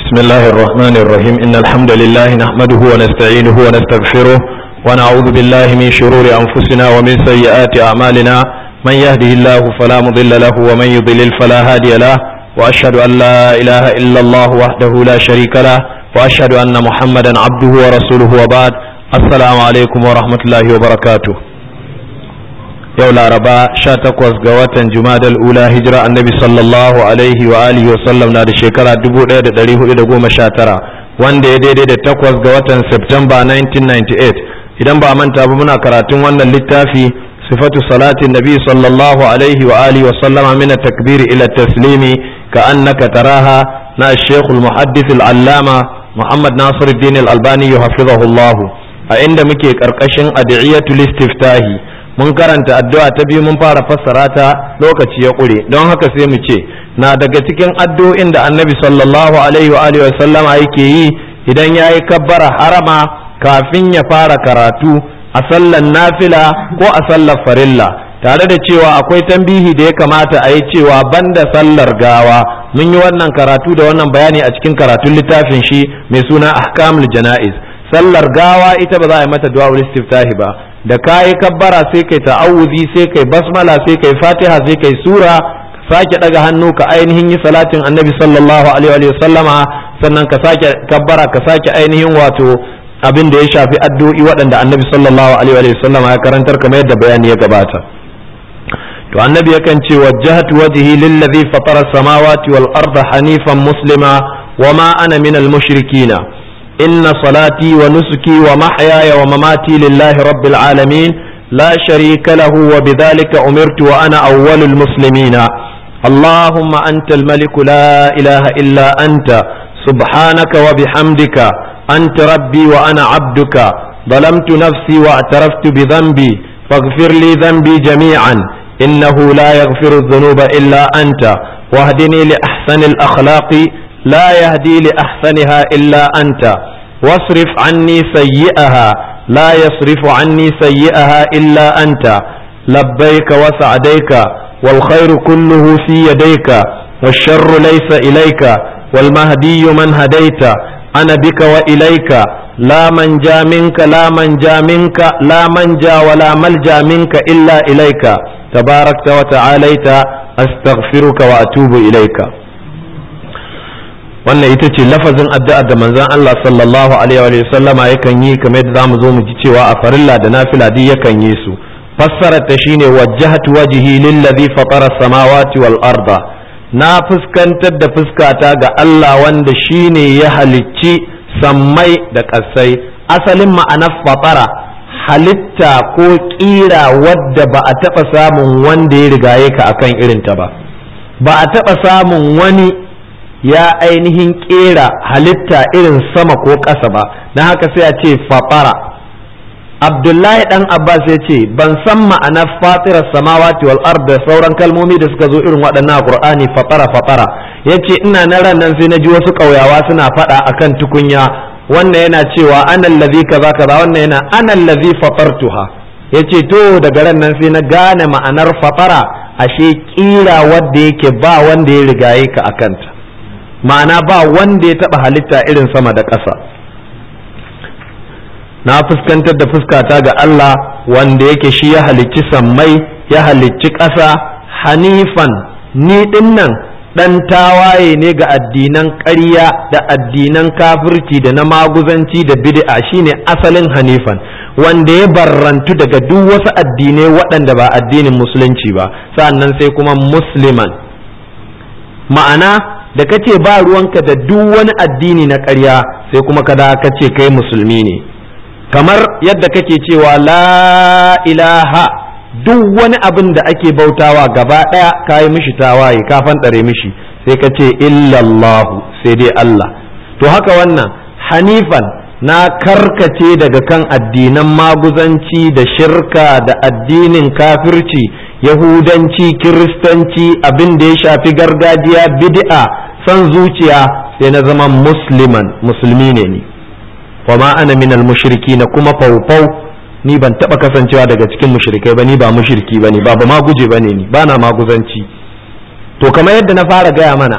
بسم الله الرحمن الرحيم إن الحمد لله نحمده ونستعينه ونستغفره ونعوذ بالله من شرور أنفسنا ومن سيئات أعمالنا من يهده الله فلا مضل له ومن يضلل فلا هادي له وأشهد أن لا إله إلا الله وحده لا شريك له وأشهد أن محمدا عبده ورسوله وبعد السلام عليكم ورحمة الله وبركاته yau laraba sha takwas ga watan jumadal ula hijira annabi sallallahu alaihi wa alihi wa sallam na da shekara 1419 wanda ya daidai da takwas ga watan septemba 1998 idan ba manta ba muna karatun wannan littafi sifatu salatin nabi sallallahu alaihi wa alihi wa sallama min takbiri ila taslimi ka annaka taraha na shekul muhaddith al-allama muhammad nasiruddin al-albani hafizahullah a inda muke karkashin adiyatul istiftahi mun karanta addu'a ta biyu mun fara fassara ta lokaci ya ƙure don haka sai mu ce na daga cikin addu'o'in da annabi sallallahu alaihi wa alihi sallama yake yi idan ya yi kabbara harama kafin ya fara karatu a sallar nafila ko a sallar farilla tare da cewa akwai tambihi da ya kamata a yi cewa banda sallar gawa mun yi wannan karatu da wannan bayani a cikin karatun littafin shi mai suna ahkamul jana'iz sallar gawa ita ba za a yi mata du'a istiftahi ba da kayi kabbara sai kai ta'awuzi sai kai basmala sai kai fatiha sai kai sura sake daga hannu ka ainihin yi salatin annabi sallallahu alaihi wa sallama sannan ka sake kabbara ka sake ainihin wato abin da ya shafi addu'o'i waɗanda annabi sallallahu alaihi wa sallama ya karantar kamar yadda bayani ya gabata to annabi yakan ce wajjahatu wajhi lillazi fatara samawati wal arda hanifan muslima wama ana minal mushrikina إن صلاتي ونسكي ومحياي ومماتي لله رب العالمين لا شريك له وبذلك أمرت وأنا أول المسلمين اللهم أنت الملك لا إله إلا أنت سبحانك وبحمدك أنت ربي وأنا عبدك ظلمت نفسي واعترفت بذنبي فاغفر لي ذنبي جميعا إنه لا يغفر الذنوب إلا أنت واهدني لأحسن الأخلاق لا يهدي لأحسنها إلا أنت واصرف عني سيئها لا يصرف عني سيئها إلا أنت لبيك وسعديك والخير كله في يديك والشر ليس إليك والمهدي من هديت أنا بك وإليك لا من جا منك لا من جا منك لا من جا ولا ملجا منك إلا إليك تباركت وتعاليت أستغفرك وأتوب إليك wannan ita ce lafazin addu'ar da manzon Allah sallallahu alaihi wa sallama yakan yi kamar yadda zamu zo mu ji cewa a farilla da nafila duk yakan yi su fassarar ta shine wajjahtu wajhi lillazi fatara samawati wal arda na fuskantar da fuskata ga Allah wanda shine ya halicci sammai da ƙasai asalin ma'anar fatara halitta ko ƙira wadda ba a taɓa samun wanda ya rigaye ka akan irinta ba ba a taɓa samun wani ya ainihin kera halitta irin sama ko ƙasa ba na haka sai a ce fatara abdullahi dan abbas ya ce ban san ma'anar fatirar samawati wal ard da sauran kalmomi da suka zo irin waɗannan a qur'ani fatara fatara ya ce ina na ran nan sai na ji wasu ƙauyawa suna faɗa akan tukunya wannan yana cewa ana allazi kaza kaza wannan yana ana allazi fatartuha ya ce to daga ran nan sai na gane ma'anar fatara ashe kira wadda yake ba wanda ya rigaye ka akanta ma'ana ba wanda ya taɓa halitta irin sama da ƙasa na fuskantar da fuskata ga Allah wanda yake shi ya halicci sammai ya halicci ƙasa hanifan ni dinnan ɗan tawaye ne ga addinan ƙarya da addinan kafirci da na maguzanci da bid'a shine asalin hanifan wanda ya barrantu daga duk wasu addinai waɗanda ba addinin musulunci ba sannan sai kuma musliman ma'ana da kace ba ruwanka da duk wani addini na ƙarya sai kuma kada ka ce kai musulmi ne kamar yadda kake cewa la ilaha duk wani abin da ake bautawa gaba ɗaya ka yi mishi tawaye ka fanɗare mishi sai ka ce illallahu sai dai Allah to haka wannan hanifan na karkace daga kan addinan maguzanci da shirka da addinin kafirci yahudanci kiristanci abin da ya shafi gargajiya bid'a son zuciya sai na zama musliman musulmi ne ni wa ma ana minal mushriki na kuma faufau ni ban taba kasancewa daga cikin mushrikai ba ni ba mushriki ba ne ba ba ma guje ba ne ni ba na maguzanci to kamar yadda na fara gaya mana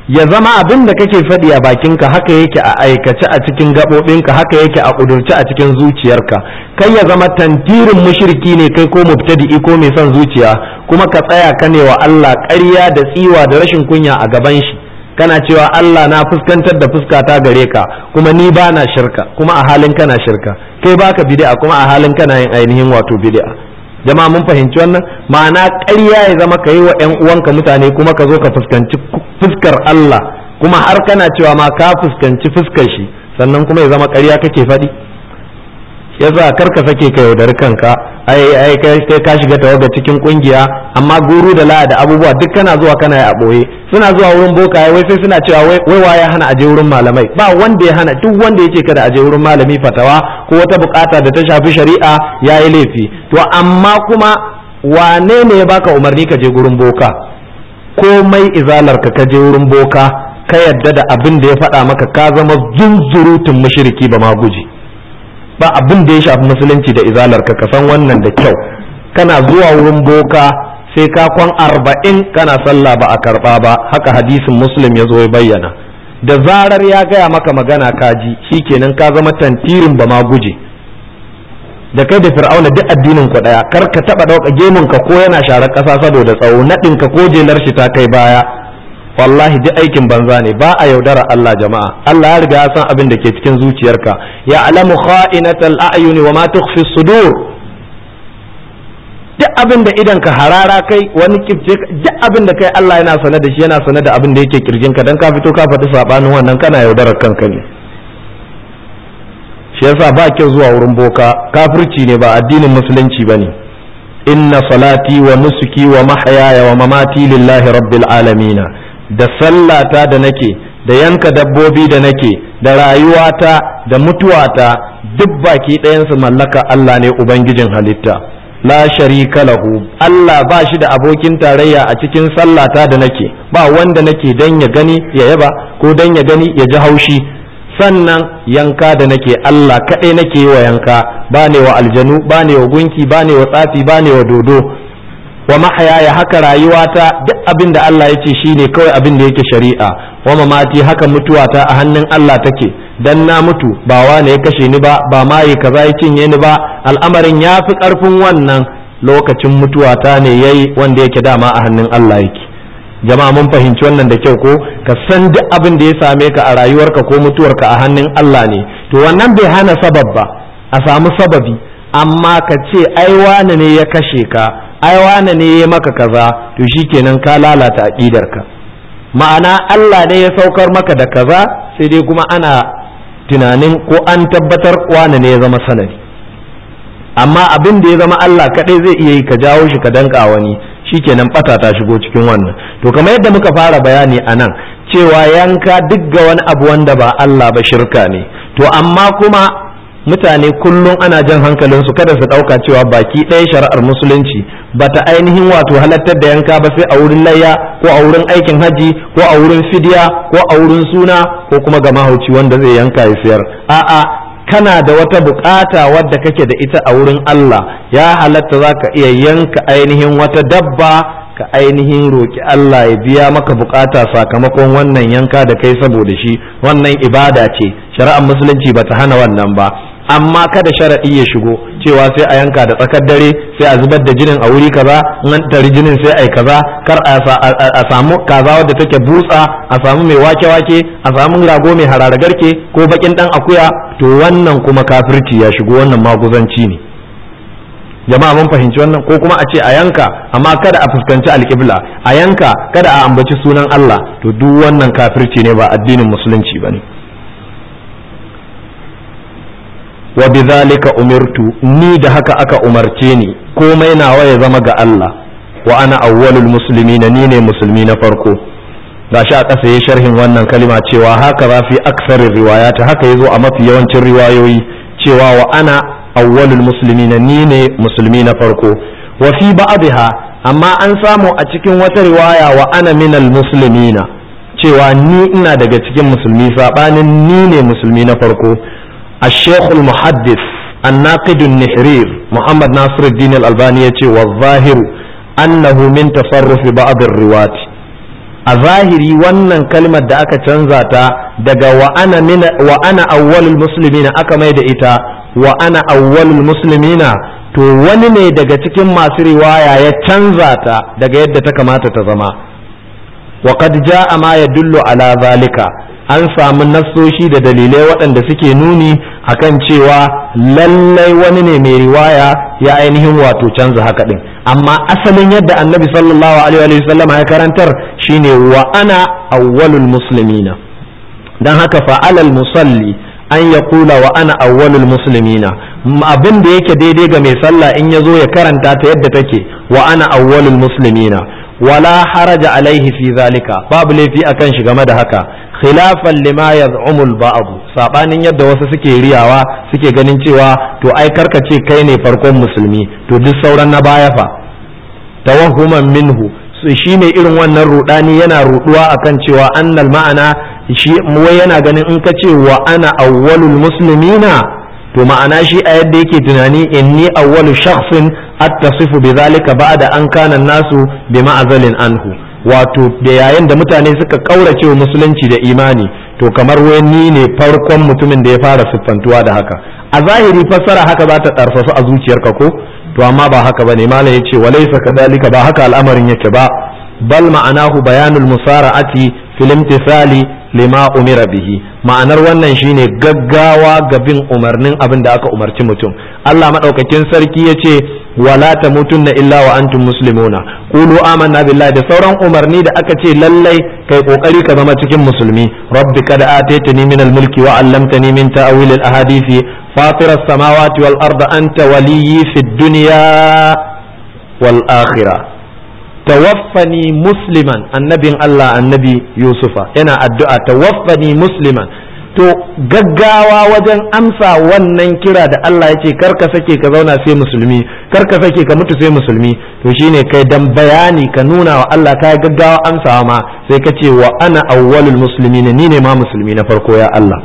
ya zama abin da kake faɗi a bakinka haka yake a aikace a cikin gaɓoɓinka haka yake a ƙudurce a cikin zuciyarka kai ya zama tantirin mushriki ne kai ko mubtadi'i ko mai son zuciya kuma ka tsaya ka ne wa Allah ƙarya da tsiwa da rashin kunya a gaban shi kana cewa Allah na fuskantar da fuskata gare ka kuma ni ba na shirka kuma a halin kana shirka kai baka bid'a kuma a halin kana yin ainihin wato bid'a jama'a mun fahimci wannan ma'ana ƙarya ya zama ka yi wa 'yan uwanka mutane kuma ka zo ka fuskanci fuskar Allah kuma har kana cewa ma ka fuskanci fuskar shi sannan kuma ya zama ƙarya kake faɗi yasa kar ka sake ka yaudari kanka ai ai kai ka shiga tawaga cikin kungiya amma guru da la da abubuwa duk kana zuwa kana yi a boye suna zuwa wurin bokaye wai sai suna cewa wai wai waye hana aje wurin malamai ba wanda ya hana duk wanda yake kada aje wurin malami fatawa ko wata bukata da ta shafi shari'a yayi laifi to amma kuma wane ne ya baka umarni ka je gurin boka komai izalar ka ka je wurin boka ka yadda da abin da ya faɗa maka ka zama zunzurutun mushriki ba ma guji ba abin da ya shafi musulunci da izalar ka ka san wannan da kyau kana zuwa wurin boka sai ka kwan arba'in kana sallah ba a karba ba haka hadisin muslim ya zo ya bayyana da zarar ya gaya maka magana kaji shikenan ka zama tantirin ba ma guje da kai da fir'auna duk addinin ku daya kar ka taba dauka gemun ka ko yana sharar kasa saboda tsawo nadin ka ko jelar shi ta kai baya wallahi duk aikin banza ne ba a yaudara Allah jama'a Allah ya riga ya san abin da ke cikin zuciyarka ya alamu kha'inatal a'yuni wa ma tukhfi sudur duk abin da idan ka harara kai wani kifce duk abin da kai Allah yana sane da shi yana sane da abin da yake kirjin ka dan ka fito ka faɗi sabanin wannan kana yaudarar kanka ne shi yasa ba kyau zuwa wurin boka kafirci ne ba addinin musulunci bane inna salati wa nusuki wa mahyaya wa mamati lillahi rabbil alamin da sallata da nake da yanka dabbobi da nake da rayuwata da mutuwata duk baki ɗayansu mallaka Allah ne Ubangijin halitta la sharika lahu Allah ba shi da abokin tarayya a cikin sallata da nake ba wanda nake dan ya gani ya yaba ko dan ya gani ya ji haushi sannan yanka da nake Allah kaɗai nake yi wa yanka ba ne wa aljanu ba ne wa gunki ba ne wa tsafi ba ne wa dodo wa mahayaya haka rayuwata duk abin da Allah ya ce shine kawai abin da yake shari'a wa mamati haka mutuwata a hannun Allah take dan na mutu ba wane ya kashe ni ba ba ma yi kaza ya cinye ni ba al'amarin ya fi karfin wannan lokacin mutuwata ne yayi wanda yake dama a hannun Allah yake jama'a mun fahimci wannan da kyau ko ka san duk abin da ya same ka a rayuwarka ko mutuwarka a hannun Allah ne to wannan bai hana sabab ba a samu sababi amma ka ce ai wane ne ya kashe ka ai wane ne ya maka kaza to shikenan ka lalata aqidarka ma'ana Allah ne ya saukar maka da kaza sai dai kuma ana tunanin ko an tabbatar wane ne ya zama sanadi amma abin da ya zama Allah kadai zai iya yi ka jawo shi ka danka wani shikenan bata ta shigo cikin wannan to kamar yadda muka fara bayani a nan cewa yanka duk ga wani abu wanda ba Allah ba shirka ne to amma kuma mutane kullum ana jan hankalinsu kada su ɗauka cewa baki ɗaya shari'ar musulunci ba ta ainihin wato halattar da yanka ba sai a wurin layya ko a wurin aikin haji ko a wurin fidiya ko a wurin suna ko kuma ga mahauci wanda zai yanka ya siyar a'a kana da wata bukata wadda kake da ita a wurin Allah ya halatta za ka iya yanka ainihin wata dabba ka ainihin roki Allah ya biya maka bukata sakamakon wannan yanka da kai saboda shi wannan ibada ce shari'ar musulunci ba ta hana wannan ba amma kada sharaɗi ya shigo cewa sai a yanka da tsakar dare sai a zubar da jinin a wuri kaza in an tari jinin sai a yi kaza kar a samu kaza wadda take butsa a samu mai wake-wake a samu rago mai harara garke ko bakin dan akuya to wannan kuma kafirci ya shigo wannan maguzanci ne jama'a mun fahimci wannan ko kuma a ce a yanka amma kada a fuskanci alƙibla a yanka kada a ambaci sunan Allah to duk wannan kafirci ne ba addinin musulunci bane wa bidhalika umirtu ni da haka aka umarce ni komai nawa ya zama ga Allah wa ana awwalul muslimin ni ne musulmi na farko gashi a ƙasa ya sharhin wannan kalima cewa haka za fi aksarin riwayat haka yazo a mafi yawancin riwayoyi cewa wa ana awwalul muslimin ni ne musulmi na farko wa fi ba'dha amma an samu a cikin wata riwaya wa ana minal muslimina cewa ni ina daga cikin musulmi sabanin ni ne musulmi na farko الشيخ المحدث الناقد النحرير محمد ناصر الدين الألباني والظاهر أنه من تصرف بعض الرواة a zahiri wannan kalmar da aka canza ta daga wa ana mina wa ana awwalul muslimina aka mai da ita wa ana awwalul muslimina to wani ne daga cikin masu riwaya ya canza ta daga yadda ta kamata ta zama wa qad jaa ma yadullu ala zalika an samu nassoshi da dalilai waɗanda suke nuni akan cewa lallai wani ne mai riwaya ya ainihin wato canza haka din amma asalin yadda annabi sallallahu alaihi wa sallam ya karantar shine wa ana awwalul muslimina dan haka fa'alal musalli an ya kula wa ana awwalul muslimina abin da yake daidai ga mai sallah in ya zo ya karanta ta yadda take wa ana awwalul muslimina wala haraja alaihi fi zalika babu laifi akan shi game da haka khilafan lima yaz'umul ba'd sabanin yadda wasu suke riyawa suke ganin cewa to ai karkace kai ne farkon musulmi to duk sauran na baya fa tawahhuman minhu shi ne irin wannan rudani yana ruduwa akan cewa annal ma'ana shi wai yana ganin in ka ce wa ana awwalul muslimina to ma'ana shi a yadda yake tunani inni awwalu shakhsin attasifu bi zalika ba'da an kana nasu bi ma'azalin anhu wato da yayin da mutane suka kaurace wa musulunci da imani to kamar wai ni ne farkon mutumin da ya fara siffantuwa da haka a zahiri fassara haka za ta ɗarfasu a zuciyarka ko to amma ba haka bane malam yace walaysa kadalika ba haka al'amarin yake ba bal ma'anahu bayanul musara'ati fil imtithali lima umira bihi ma'anar wannan shine gaggawa ga bin umarnin abin da aka umarci mutum Allah madaukakin sarki yace wala tamutunna illa wa antum muslimuna qulu amanna billahi da sauran umarni da aka ce lallai kai kokari ka zama cikin musulmi rabbi kad ataytani min al-mulki wa 'allamtani min ta'wil al-ahadithi فاطر السماوات والأرض أنت ولي في الدنيا والآخرة توفني مسلما النبي الله النبي يوسف أنا الدعاء توفني مسلما to gaggawa wajen amsa wannan kira da Allah ya ce karka sake ka zauna sai musulmi karka sake ka mutu sai musulmi to shine kai dan bayani ka nuna wa Allah ka gaggawa amsawa ma sai ka ce wa ana awwalul muslimin ni ne ma musulmi na farko ya Allah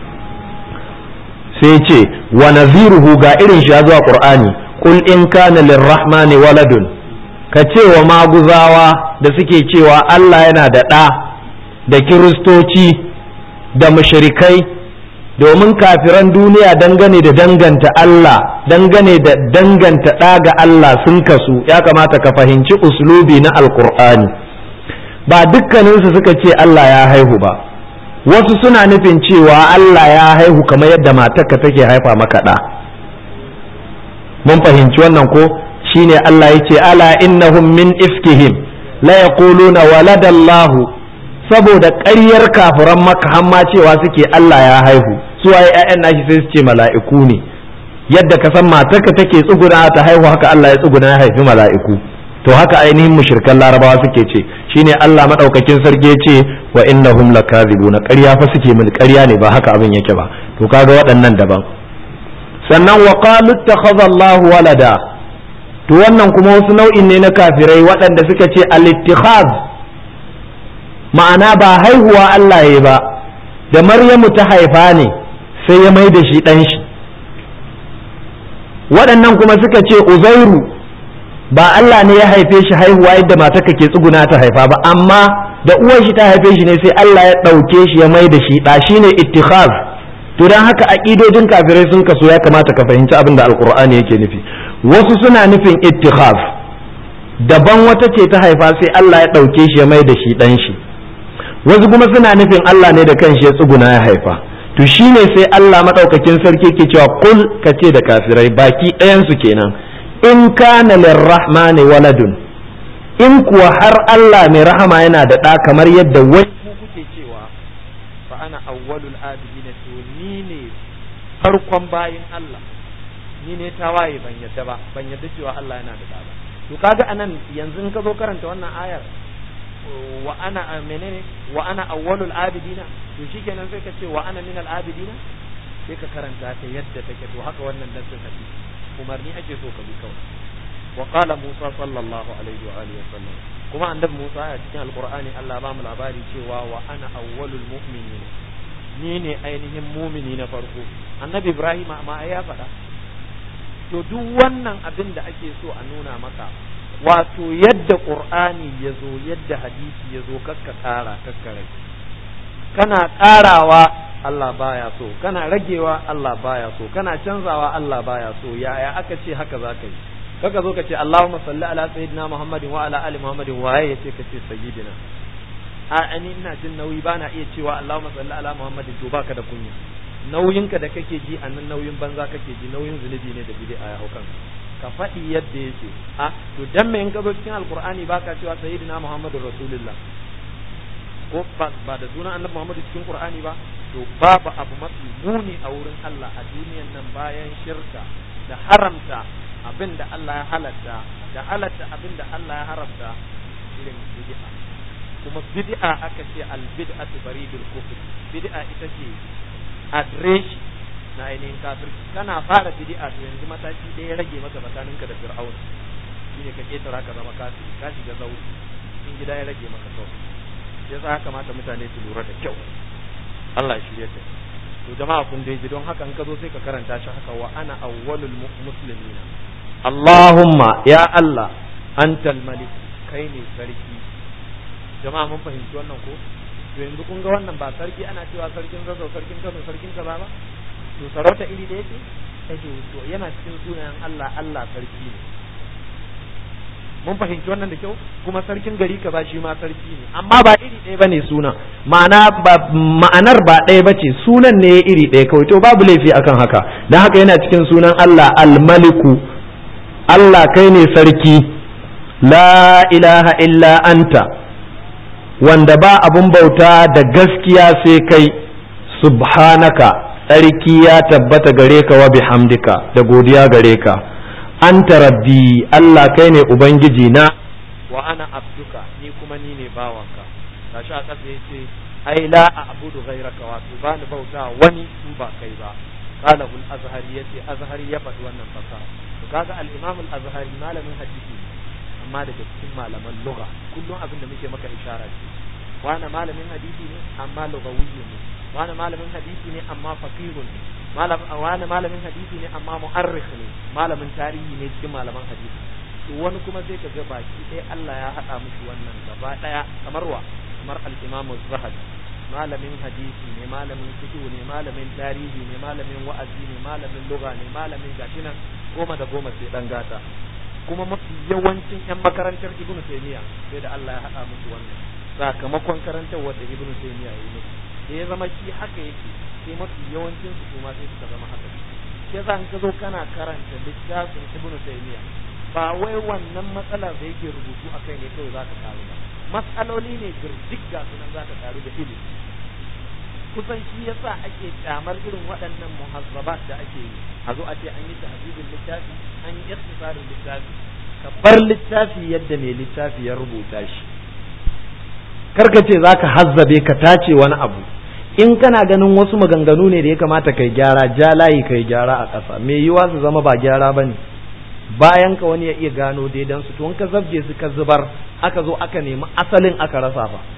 sai ce wa naziruhu ga irin shi ya zuwa qur'ani qul in kana lirrahmani waladun ka ce wa maguzawa da suke cewa Allah yana da ɗa da kiristoci da mushrikai domin kafiran duniya dangane da danganta Allah dangane da danganta ɗa ga Allah sun kasu ya kamata ka fahimci uslubi na alqur'ani ba dukkaninsu suka ce Allah ya haihu ba wasu suna nufin cewa Allah ya haihu kamar yadda matarka take haifa maka ɗa mun fahimci wannan ko shine Allah ya ce ala innahum min ifkihim la yaquluna waladallahu saboda ƙaryar kafiran maka hamma cewa suke Allah ya haihu su waye ƴaƴan nashi sai su ce mala'iku ne yadda ka san matarka take tsuguna ta haihu haka Allah ya tsuguna ya haifi mala'iku to haka ainihin mushrikan larabawa suke ce shine Allah madaukakin sarki ce wa innahum lakazibuna ƙarya fa suke min ƙarya ne ba haka abin yake ba to kaga waɗannan daban sannan wa qalu ittakhadha Allah walada to wannan kuma wasu nau'in ne na kafirai waɗanda suka ce al-ittikhaz ma'ana ba haihuwa Allah ya ba da Maryamu ta haifa ne sai ya mai da shi ɗan shi waɗannan kuma suka ce Uzairu ba Allah ne ya haife shi haihuwa yadda matarka ke tsuguna ta haifa ba amma da uwar shi ta haife shi ne sai Allah ya ɗauke shi ya mai da shi ɗa shine ittikhaz to don haka aƙidojin kafirai sun kaso ya kamata ka fahimci abin da alkur'ani yake nufi wasu suna nufin ittikhaz daban wata ce ta haifa sai Allah ya ɗauke shi ya mai da shi ɗan shi wasu kuma suna nufin Allah ne da kanshi ya tsuguna ya haifa to shine sai Allah madaukakin sarki ke cewa kul ka ce da kafirai baki ɗayan su kenan in kana lirrahmani waladun in kuwa har Allah mai rahama yana da ɗa kamar yadda wai ku kuke cewa fa ana awwalul abidina to ni ne farkon bayin Allah ni ne tawaye ban yadda ba ban yadda cewa Allah yana da ɗa ba to kaga anan yanzu in ka zo karanta wannan ayar wa ana menene wa ana awwalul abidina to shikenan sai ka ce wa ana minal abidina sai ka karanta ta yadda take to haka wannan nassin hadisi umarni ake so ka bi kawai wa qala musa sallallahu alaihi wa alihi wasallam kuma annabi musa a cikin alqur'ani Allah ba mu labari cewa wa ana awwalul mu'minin ni ne ainihin mumini na farko annabi ibrahim ma ya faɗa to duk wannan abin da ake so a nuna maka wato yadda qur'ani ya zo yadda hadisi ya zo kakka ƙara kakka rage kana ƙarawa Allah baya so kana ragewa Allah baya so kana canzawa Allah baya so yaya aka ce haka za ka yi kaka zo ka ce Allahumma salli ala sayyidina Muhammadin wa ala ali Muhammadin waye yace ka ce sayyidina a ani ina jin nauyi bana iya cewa Allahumma salli ala Muhammadin to baka da kunya nauyinka da kake ji a nan nauyin banza kake ji nauyin zunubi ne da bid'a ya haukan ka faɗi yadda yake a to dan me in ka zo cikin alqur'ani baka cewa sayyidina Muhammadur rasulullah ko ba da sunan annabi Muhammadu cikin qur'ani ba to babu abu mafi muni a wurin Allah a duniyan nan bayan shirka da haramta abin da Allah ya halatta da halatta abin da Allah ya haramta irin bid'a kuma bid'a aka ce al bid'atu baridul kufr bid'a ita ce adireshi na ainihin kafirci kana fara bid'a to yanzu mataki ɗaya rage maka tsakaninka da fir'auna shine ka ketara ka zama kafiri ka shiga zauri in gida ya rage maka sauki yasa ya kamata mutane su lura da kyau Allah shi ya to jama'a kun dai ji don haka in ka zo sai ka karanta shi haka wa ana awwalul muslimina Allahumma ya Allah antal malik kai ne sarki jama'a mun fahimci wannan ko to yanzu kun ga wannan ba sarki ana cewa sarkin zazzau sarkin kano sarkin kaza ba to sarauta iri da yake yake to yana cikin sunayen Allah Allah sarki ne mun fahimci wannan da kyau kuma sarkin gari kaza shi ma sarki ne amma ba iri ɗaya bane suna ma'ana ba ma'anar ba ɗaya bace sunan ne iri ɗaya kawai to babu laifi akan haka dan haka yana cikin sunan Allah al-maliku Allah kai ne sarki la ilaha illa anta wanda ba abun bauta da gaskiya sai kai subhanaka tsarki ya tabbata gare ka wa bihamdika da godiya gare ka anta rabbi Allah kai ne ubangiji na wa ana abduka ni kuma ni ne bawanka tashi a ƙasa yace ai la a'budu ghayraka wato ba ni bauta wani in ba kai ba qala al azhari yace azhari ya faɗi wannan fasaha to kaga al imam al azhari malamin hadisi amma daga cikin malaman lugha kullum abin da muke maka ishara ce wani malamin hadisi ne amma lugawiyyu ne wani malamin hadisi ne amma faqihun ne malam wani malamin hadisi ne amma mu'arrikh ne malamin tarihi ne cikin malaman hadisi to wani kuma sai ka ga baki ɗaya Allah ya haɗa mushi wannan gaba ɗaya kamar wa kamar al-Imam az-Zahabi malamin hadisi ne malamin fiqh ne malamin tarihi ne malamin wa'azi ne malamin lugha ne malamin gashi nan goma da goma sai dan gata kuma mafi yawancin yan makarantar Ibn Taymiyyah sai da Allah ya haɗa musu wannan sakamakon karantarwar da Ibn Taymiyyah ya yi musu da ya zama shi haka yake sai mafi yawancin su kuma sai suka zama haka ke za ka zo kana karanta littafin ibn taymiya ba wai wannan matsalar da yake rubutu a kai ne kawai za ka karu ba matsaloli ne girdik ga sunan za ka karu da ilimi kusan shi yasa ake kyamar irin waɗannan muhazzabat da ake yi a zo a ce an yi tahzibin littafi an yi ikhtisarin littafi ka bar littafi yadda mai littafi ya rubuta shi karka ce za ka hazzabe ka tace wani abu in kana ganin wasu maganganu ne da ya kamata kai gyara ja layi kai gyara a ƙasa me yiwa su zama ba gyara ba ne bayan ka wani ya iya gano daidan su to ka zabje su ka zubar aka zo aka nemi asalin aka rasa fa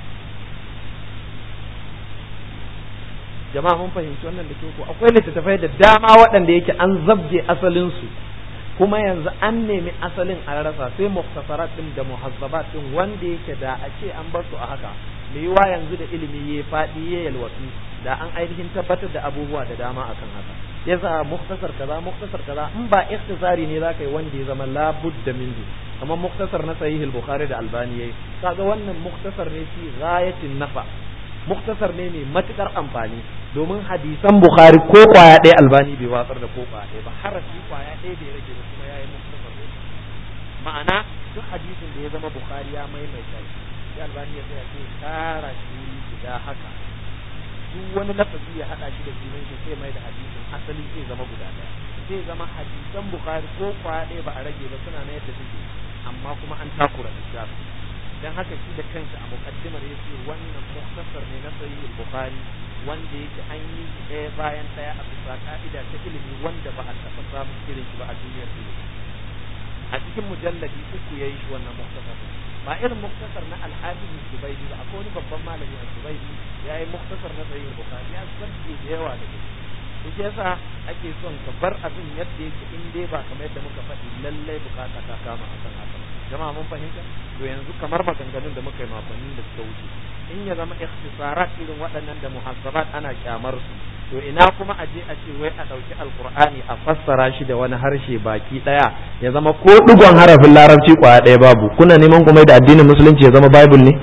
jama'a mun fahimci wannan da ko akwai littattafai da dama waɗanda yake an zabje asalin su kuma yanzu an nemi asalin an rasa sai muktasarat din da muhazzabat din wanda yake da a ce an bar su a haka me yiwa yanzu da ilimi ya faɗi ya yalwatu da an ainihin tabbatar da abubuwa da dama akan haka yasa muktasar kaza muktasar kaza in ba ikhtisari ne zaka yi wanda ya zama labudda minhu kamar muktasar na sahih al-bukhari da albani yayi kaga wannan muktasar ne fi ghayatin nafa muktasar ne mai matukar amfani domin hadisan bukhari ko kwaya ɗaya albani bai watsar da ko kwaya ɗaya ba harafi kwaya ɗaya bai rage ba kuma yayi muktasar ne ma'ana duk hadisin da ya zama bukhari ya maimaita shi sai albani ya tsaya sai tara shi guda haka duk wani lafazi ya hada shi da sunan shi sai mai da hadisin asali zai zama guda daya zai zama hadisan bukhari ko kwaya ɗaya ba a rage ba suna na yadda suke amma kuma an takura littafi dan haka shi da kansa a muqaddimar yace wannan muktasar ne na sahih bukhari wanda yake an yi shi ɗaya bayan ɗaya a bisa ka'ida ta ilimi wanda ba a taɓa samun irin shi ba a duniyar ilimi a cikin mujalladi uku yayi shi wannan muktasar ba irin muktasar na al-hafiz zubaidi ba akwai wani babban malami a zubaidi ya yi muktasar na sahih bukhari ya sabbe da yawa da shi to shi yasa ake son ka bar abin yadda yake in dai ba kamar yadda muka faɗi lallai bukata ta kama akan haka jama'a mun fahimta to yanzu kamar maganganun da muka yi makonnin da suka wuce in ya zama ikhtisarat irin waɗannan da muhassabat ana kyamar su to ina kuma a je a ce wai a ɗauki alkur'ani a fassara shi da wani harshe baki ɗaya ya zama ko ɗigon harafin larabci kwaya ɗaya babu kuna neman kuma da addinin musulunci ya zama bible ne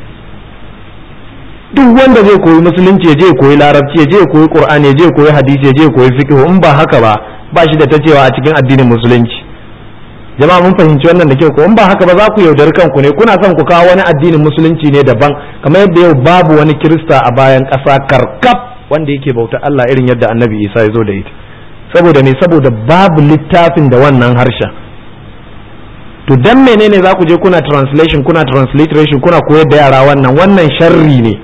duk wanda zai koyi musulunci ya je koyi larabci ya je koyi qur'ani ya je koyi hadisi ya je koyi fiqh in ba haka ba ba shi da ta cewa a cikin addinin musulunci jama'a mun fahimci wannan da kyau ko in ba haka ba za ku yaudari kanku ne kuna son ku kawo wani addinin musulunci ne daban kamar yadda yau babu wani kirista a bayan ƙasa karkab wanda yake bauta Allah irin yadda annabi Isa ya zo da ita saboda me saboda babu littafin da wannan harshen to dan menene za ku je kuna translation kuna transliteration kuna koyar da yara wannan wannan sharri ne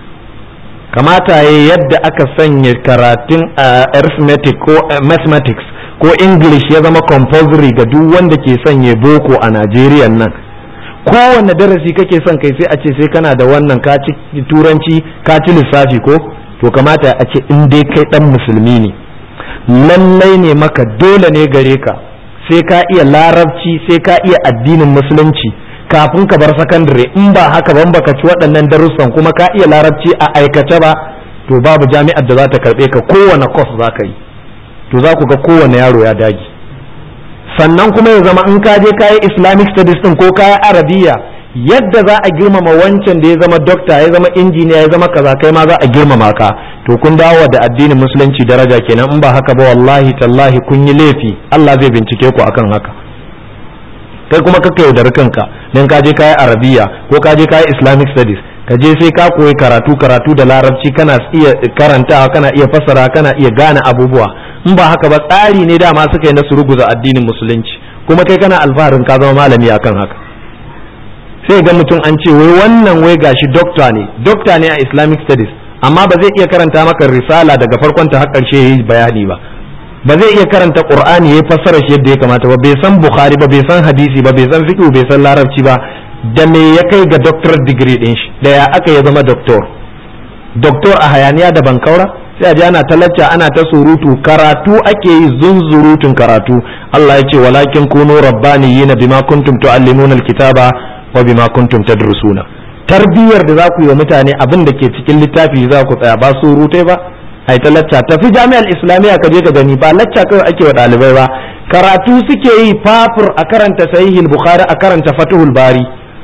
kamata ya yadda aka sanya karatun arithmetic ko mathematics ko english ya zama compulsory ga duk wanda ke sanya boko a najeriya nan kowane darasi kake son kai sai a ce sai kana da wannan ka ci turanci ka ci lissafi ko to kamata a ce in dai kai dan musulmi ne lallai ne maka dole ne gare ka sai ka iya larabci sai ka iya addinin musulunci kafin ka bar sakandare in ba haka ban baka ci waɗannan darussan kuma ka iya larabci a aikace ba to babu jami'ar da za ta karɓe ka kowane course za ka yi to za ku ga kowane yaro ya dage sannan kuma ya zama in ka je ka yi islamic studies din ko ka yi arabiya yadda za a girmama wancan da ya zama dokta ya zama injiniya ya zama kaza kai ma za a girmama ka to kun dawo da addinin musulunci daraja kenan in ba haka ba wallahi tallahi kun yi laifi Allah zai bincike ku akan haka kai kuma kaka yaudari kanka dan ka je kayi arabiya ko ka je kayi islamic studies ka je sai ka koyi karatu karatu da larabci kana iya karantawa kana iya fassara kana iya gane abubuwa in ba haka ba tsari ne dama suka yi na suruguza addinin musulunci kuma kai kana alfaharin ka zama malami akan haka sai ga mutum an ce wai wannan wai gashi dokta ne dokta ne a islamic studies amma ba zai iya karanta maka risala daga farkon ta har karshe yayi bayani ba ba zai iya karanta qur'ani yayi fassara shi yadda ya kamata ba bai san bukhari ba bai san hadisi ba bai san fiqh bai san larabci ba da me ya kai ga doctorate degree din shi da ya aka ya zama doctor doctor a hayaniya da bankaura sai a ji ana talacca ana ta surutu karatu ake yi zunzurutun karatu Allah ya ce walakin kunu rabbaniyina bima kuntum tuallimuna alkitaba wa bima kuntum tadrusuna tarbiyyar da za ku yi wa mutane abin da ke cikin littafi za ku tsaya ba surutai ba ai ta lacca tafi jami'ar islamiyya ka je ka gani ba lacca kawai ake wa ɗalibai ba karatu suke yi fafur a karanta sahihul bukhari a karanta fatuhul bari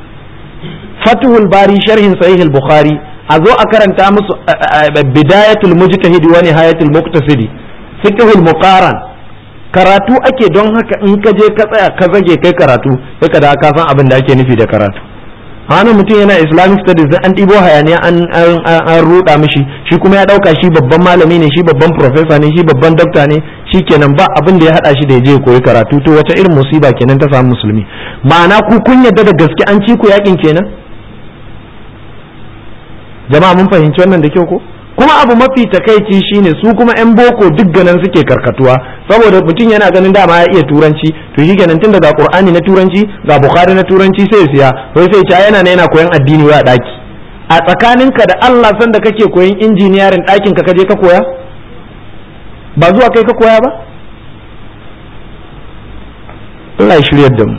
fatuhul bari sharhin sahihul bukhari a zo a karanta musu bidayatul mujtahidi wa nihayatul muqtasidi fiqhul muqaran karatu ake don haka in ka je ka tsaya ka zage kai karatu sai ka da ka san abin da ake nufi da karatu hannun mutum yana islamic studies an ɗibo hayaniya an an ruɗa mishi shi kuma ya ɗauka shi babban malami ne shi babban professor ne shi babban dokta ne shi kenan ba abin da ya haɗa shi da ya je koyi karatu to wace irin musiba kenan ta samu musulmi ma'ana ku kun yadda da gaske an ci ku yakin kenan jama'a mun fahimci wannan da kyau ko kuma abu mafi takaici shine su kuma yan boko duk ganin suke karkatuwa saboda mutum yana ganin dama ya iya turanci to shi kenan tun daga qur'ani na turanci ga bukhari na turanci sai siya wai sai ta yana yana koyan addini wa daki a tsakaninka da Allah san da kake koyan injiniyarin ɗakin ka kaje ka koya ba zuwa kai ka koya ba Allah ya shiryar da mu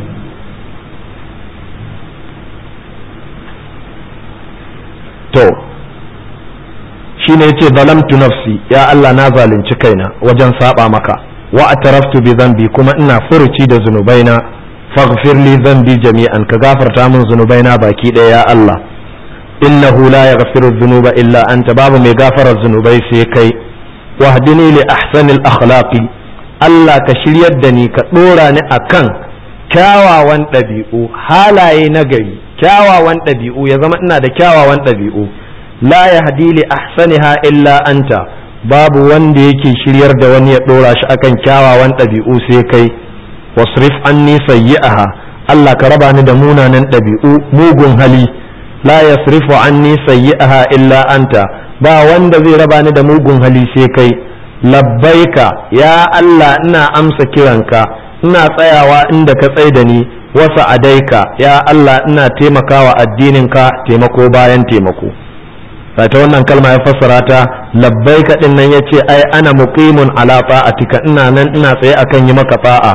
to shine yace zalamtu nafsi ya Allah na zalunci kaina wajen saba maka wa ataraftu bi dhanbi kuma ina furuci da zunubaina faghfir li dhanbi jami'an ka gafarta min zunubaina baki ɗaya ya Allah innahu la yaghfiru dhunuba illa anta babu mai gafarar zunubai sai kai wahdini li ahsanil akhlaqi Allah ka shiryar da ni ka dora ni akan kyawawan ɗabi'u halaye na gari kyawawan ɗabi'u ya zama ina da kyawawan ɗabi'u la yahdi li ahsaniha illa anta babu wanda yake shiryar da wani ya dora shi akan kyawawan ɗabi'u sai kai wasrif anni sayyi'aha Allah ka raba ni da munanan ɗabi'u mugun hali la yasrifu anni sayyi'aha illa anta ba wanda zai raba ni da mugun hali sai kai labbaika ya Allah ina amsa kiranka ina tsayawa inda ka tsai da ni wasa adaika ya Allah ina taimakawa addininka taimako bayan taimako ta wannan kalma ya fassara ta labbaika din nan yace ai ana muqimun ala ta'atika ina nan ina tsaye akan yi maka ta'a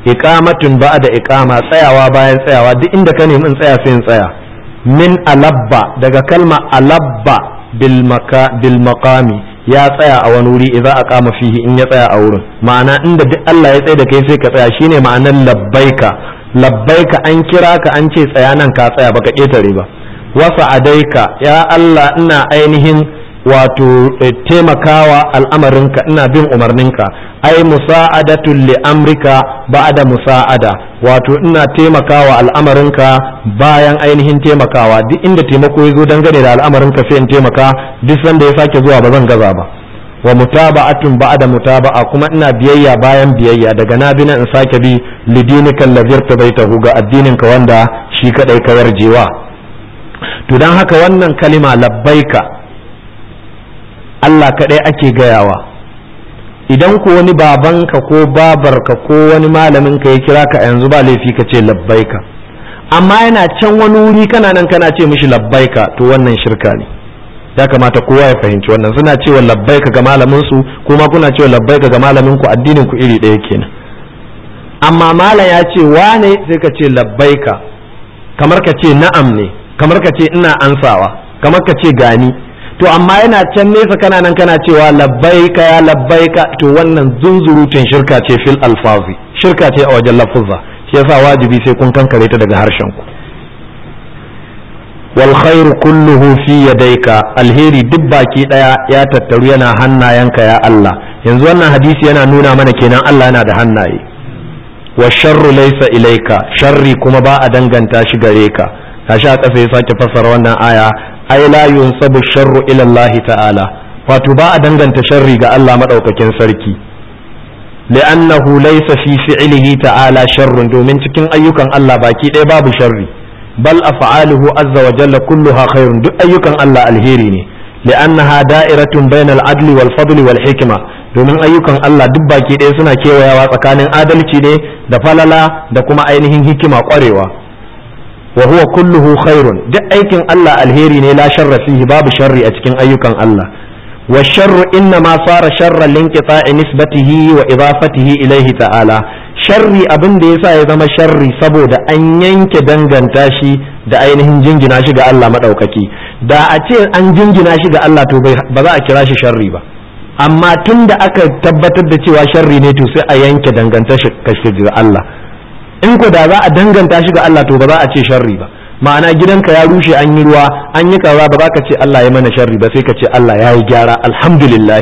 iqamatun ba'da iqama tsayawa bayan tsayawa duk inda ka nemi in tsaya sai in tsaya min alabba daga kalma alabba bil maka bil maqami ya tsaya a wani wuri idza aqama fihi in ya tsaya a wurin ma'ana inda duk Allah ya tsaya da kai sai ka tsaya shine ma'anar labbaika labbaika an kira ka an ce tsaya nan ka tsaya baka ketare ba wasa adaika ya Allah ina ainihin wato taimakawa al'amarinka ina bin umarninka ai musa'adatul li amrika ba'da musa'ada wato ina taimakawa al'amarinka bayan ainihin taimakawa duk inda taimako ya zo dangane da al'amarinka sai in taimaka duk sanda ya sake zuwa ba zan gaza ba wa mutaba'atun ba'da mutaba'a kuma ina biyayya bayan biyayya daga na bi in sake bi lidinika allazir tabaitahu ga addininka wanda shi kadai ka yarjewa to dan haka wannan kalima labbaika Allah kaɗai ake gayawa idan ko wani babanka ko babarka ko wani malaminka ya kira ka yanzu ba laifi ka ce labbaika amma yana can wani wuri kana nan kana ce mishi labbaika to wannan shirka ne ya kamata kowa ya fahimci wannan suna cewa labbaika ga malamin su kuma kuna cewa labbaika ga malamin ku addinin ku iri ɗaya kenan amma malam ya ce wane sai ka ce labbaika kamar ka ce na'am ne kamar ka ce ina ansawa kamar ka ce gani to amma yana can nesa kana nan kana cewa labbaika ya labbaika to wannan zunzurutun shirka ce fil alfazi shirka ce a wajen lafuzza shi yasa wajibi sai kun kankare ta daga harshen ku wal khairu kulluhu fi yadayka alheri duk baki daya ya tattaru yana hannayenka ya Allah yanzu wannan hadisi yana nuna mana kenan Allah yana da hannaye wa sharru laysa ilayka sharri kuma ba a danganta shi gare ka kashi a ƙasa ya sake fassara wannan aya ai la yunsabu sharru ila Allah ta'ala wato ba a danganta sharri ga Allah madaukakin sarki li'annahu laysa fi fi'lihi ta'ala sharrun domin cikin ayyukan Allah baki ɗaya babu sharri bal af'aluhu azza wa jalla kulluha khairun duk ayyukan Allah alheri ne li'annaha da'iratun bainal adli wal fadli wal hikma domin ayyukan Allah duk baki ɗaya suna kewayawa tsakanin adalci ne da falala da kuma ainihin hikima ƙwarewa wa huwa kulluhu khairun duk aikin Allah alheri ne la sharra fihi babu sharri a cikin ayyukan Allah wa sharru inna ma fara sharran linqita'i nisbatihi wa idafatihi ilayhi ta'ala sharri abin da yasa ya zama sharri saboda an yanke danganta shi da ainihin jingina shi ga Allah madaukaki da a ce an jingina shi ga Allah to ba za a kira shi sharri ba amma tun da aka tabbatar da cewa sharri ne to sai a yanke danganta shi ga Allah in ko da za a danganta shi ga Allah to ba za a ce sharri ba ma'ana gidanka ya rushe an yi ruwa an yi kaza ba za ka ce Allah ya mana sharri ba sai ka ce Allah ya yi gyara alhamdulillah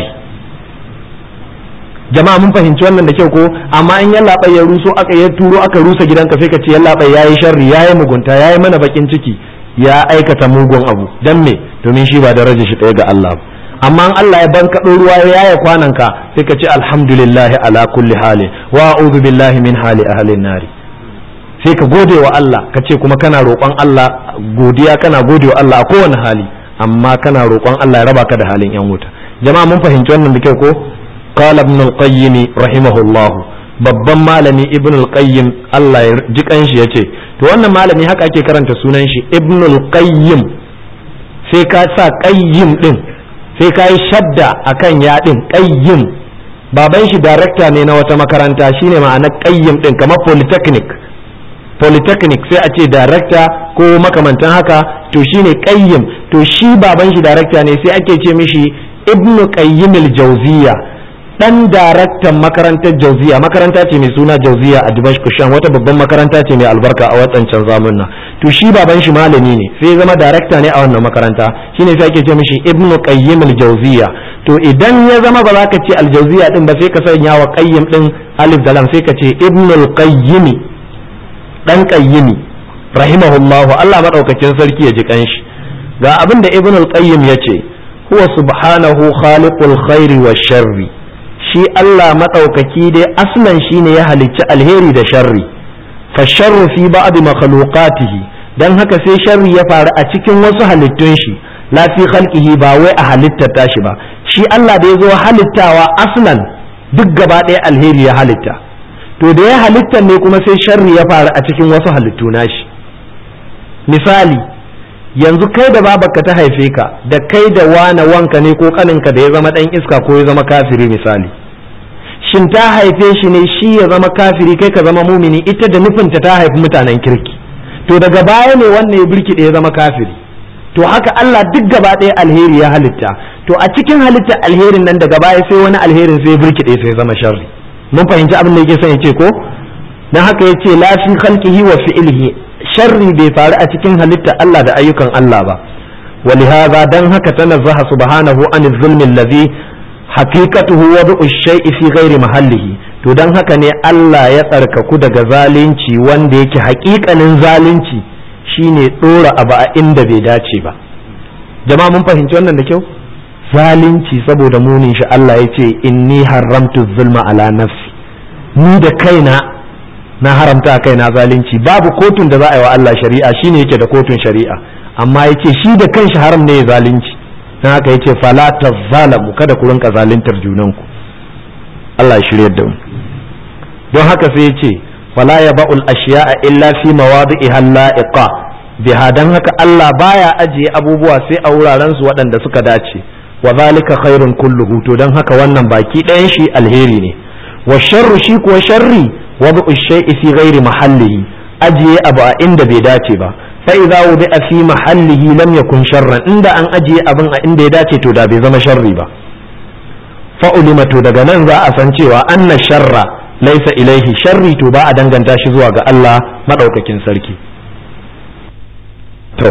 jama'a mun fahimci wannan da kyau ko amma in yalla ya ruso aka ya turo aka rusa gidanka sai ka ce yalla ya yi sharri ya yi mugunta ya yi mana bakin ciki ya aikata mugun abu dan me domin shi ba daraja shi ɗaya ga Allah ba amma in Allah ya bankaɗo ruwa ya yaya kwananka sai ka ce alhamdulillah ala kulli hali wa a'udhu billahi min hali ahlin nari sai ka gode wa Allah ka ce kuma kana roƙon Allah godiya kana gode wa Allah a kowane hali amma kana roƙon Allah ya raba ka da halin yan wuta jama'a mun fahimci wannan da kyau ko qala ibn al-qayyim rahimahullah babban malami ibn al-qayyim Allah ya ji kanshi yace to wannan malami haka ake karanta sunan shi ibn al-qayyim sai ka sa qayyim din sai ka yi shadda akan ya din qayyim baban shi director ne na wata makaranta shine ma'ana qayyim din kamar polytechnic polytechnic sai a ce director ko makamantan haka to shine qayyim to shi baban shi director ne sai ake ce mishi ibnu qayyim al-jawziya dan daraktan makarantar jauziya makaranta ce mai suna jauziya a dimashq sham wata babban makaranta ce mai albarka a wadancan zamunna to shi baban shi malami ne sai ya zama darakta ne a wannan makaranta shine sai ake ce mishi ibnu qayyim al-jawziya to idan ya zama ba za ka ce al-jawziya din ba sai ka sanya wa qayyim din alif da lam sai ka ce ibnu al-qayyim dan qayyimi rahimahullahu Allah madaukakin sarki ya ji kanshi ga abin da ibnu al-qayyim yace huwa subhanahu khaliqul khairi wa sharri shi Allah maɗaukaki dai aslan shi ne ya halicci alheri da sharri fa sharru fi ba'd makhluqatihi dan haka sai sharri ya faru a cikin wasu halittun shi la fi khalqihi ba wai a halittar tashi ba shi Allah da ya zo halittawa aslan duk gaba ɗaya alheri ya halitta to da ya halitta ne kuma sai sharri ya faru a cikin wasu halittu nashi misali yanzu kai da babarka ta haife ka da kai da wane wanka ne ko kaninka da ya zama dan iska ko ya zama kafiri misali shin ta haife shi ne shi ya zama kafiri kai ka zama mumini ita da nufinta ta haifi mutanen kirki to daga baya ne wannan ya birkiɗe ya zama kafiri to haka Allah duk gaba ɗaya alheri ya halitta to a cikin halitta alherin nan daga baya sai wani alherin sai ya birkiɗe sai ya zama sharri mun fahimci abin da yake son ya ce ko dan haka yace la fi khalqihi wa fi'lihi sharri bai faru a cikin halitta Allah da ayyukan Allah ba ولهذا دن هكا تنزه سبحانه عن الظلم الذي حقيقته وضع الشيء في غير محله to dan haka ne Allah ya tsarkaku daga zalunci wanda yake haƙiƙanin zalunci shine ɗora abu a inda bai dace ba jama'a mun fahimci wannan da kyau zalunci saboda munin shi Allah ya ce inni haramtu zulma ala nafsi ni da kaina na haramta kaina zalunci babu kotun da za a yi wa Allah shari'a shine yake da kotun shari'a amma ya ce shi da kanshi haram ne ya zalunci na haka ya ce fala ta zalamu kada ku rinka zaluntar junanku Allah ya shirya da mu don haka sai ya ce fala ya ba'ul ashiya'a illa fi mawadi'iha la'iqa biha dan haka Allah baya ajiye abubuwa sai a wuraren su waɗanda suka dace wa zalika khairun kulluhu to dan haka wannan baki ɗayan shi alheri ne wa sharru shi kuwa sharri wad'u shay'i fi ghairi mahallihi ajiye abu a inda bai dace ba فإذا وضع في محله لم يكن شرا عند أن أجي أبن عند داتي تو دا بي زما شري با فعلم تو daga nan za a san cewa anna sharra laisa ilaihi sharri to ba a danganta shi zuwa ga Allah madaukakin sarki to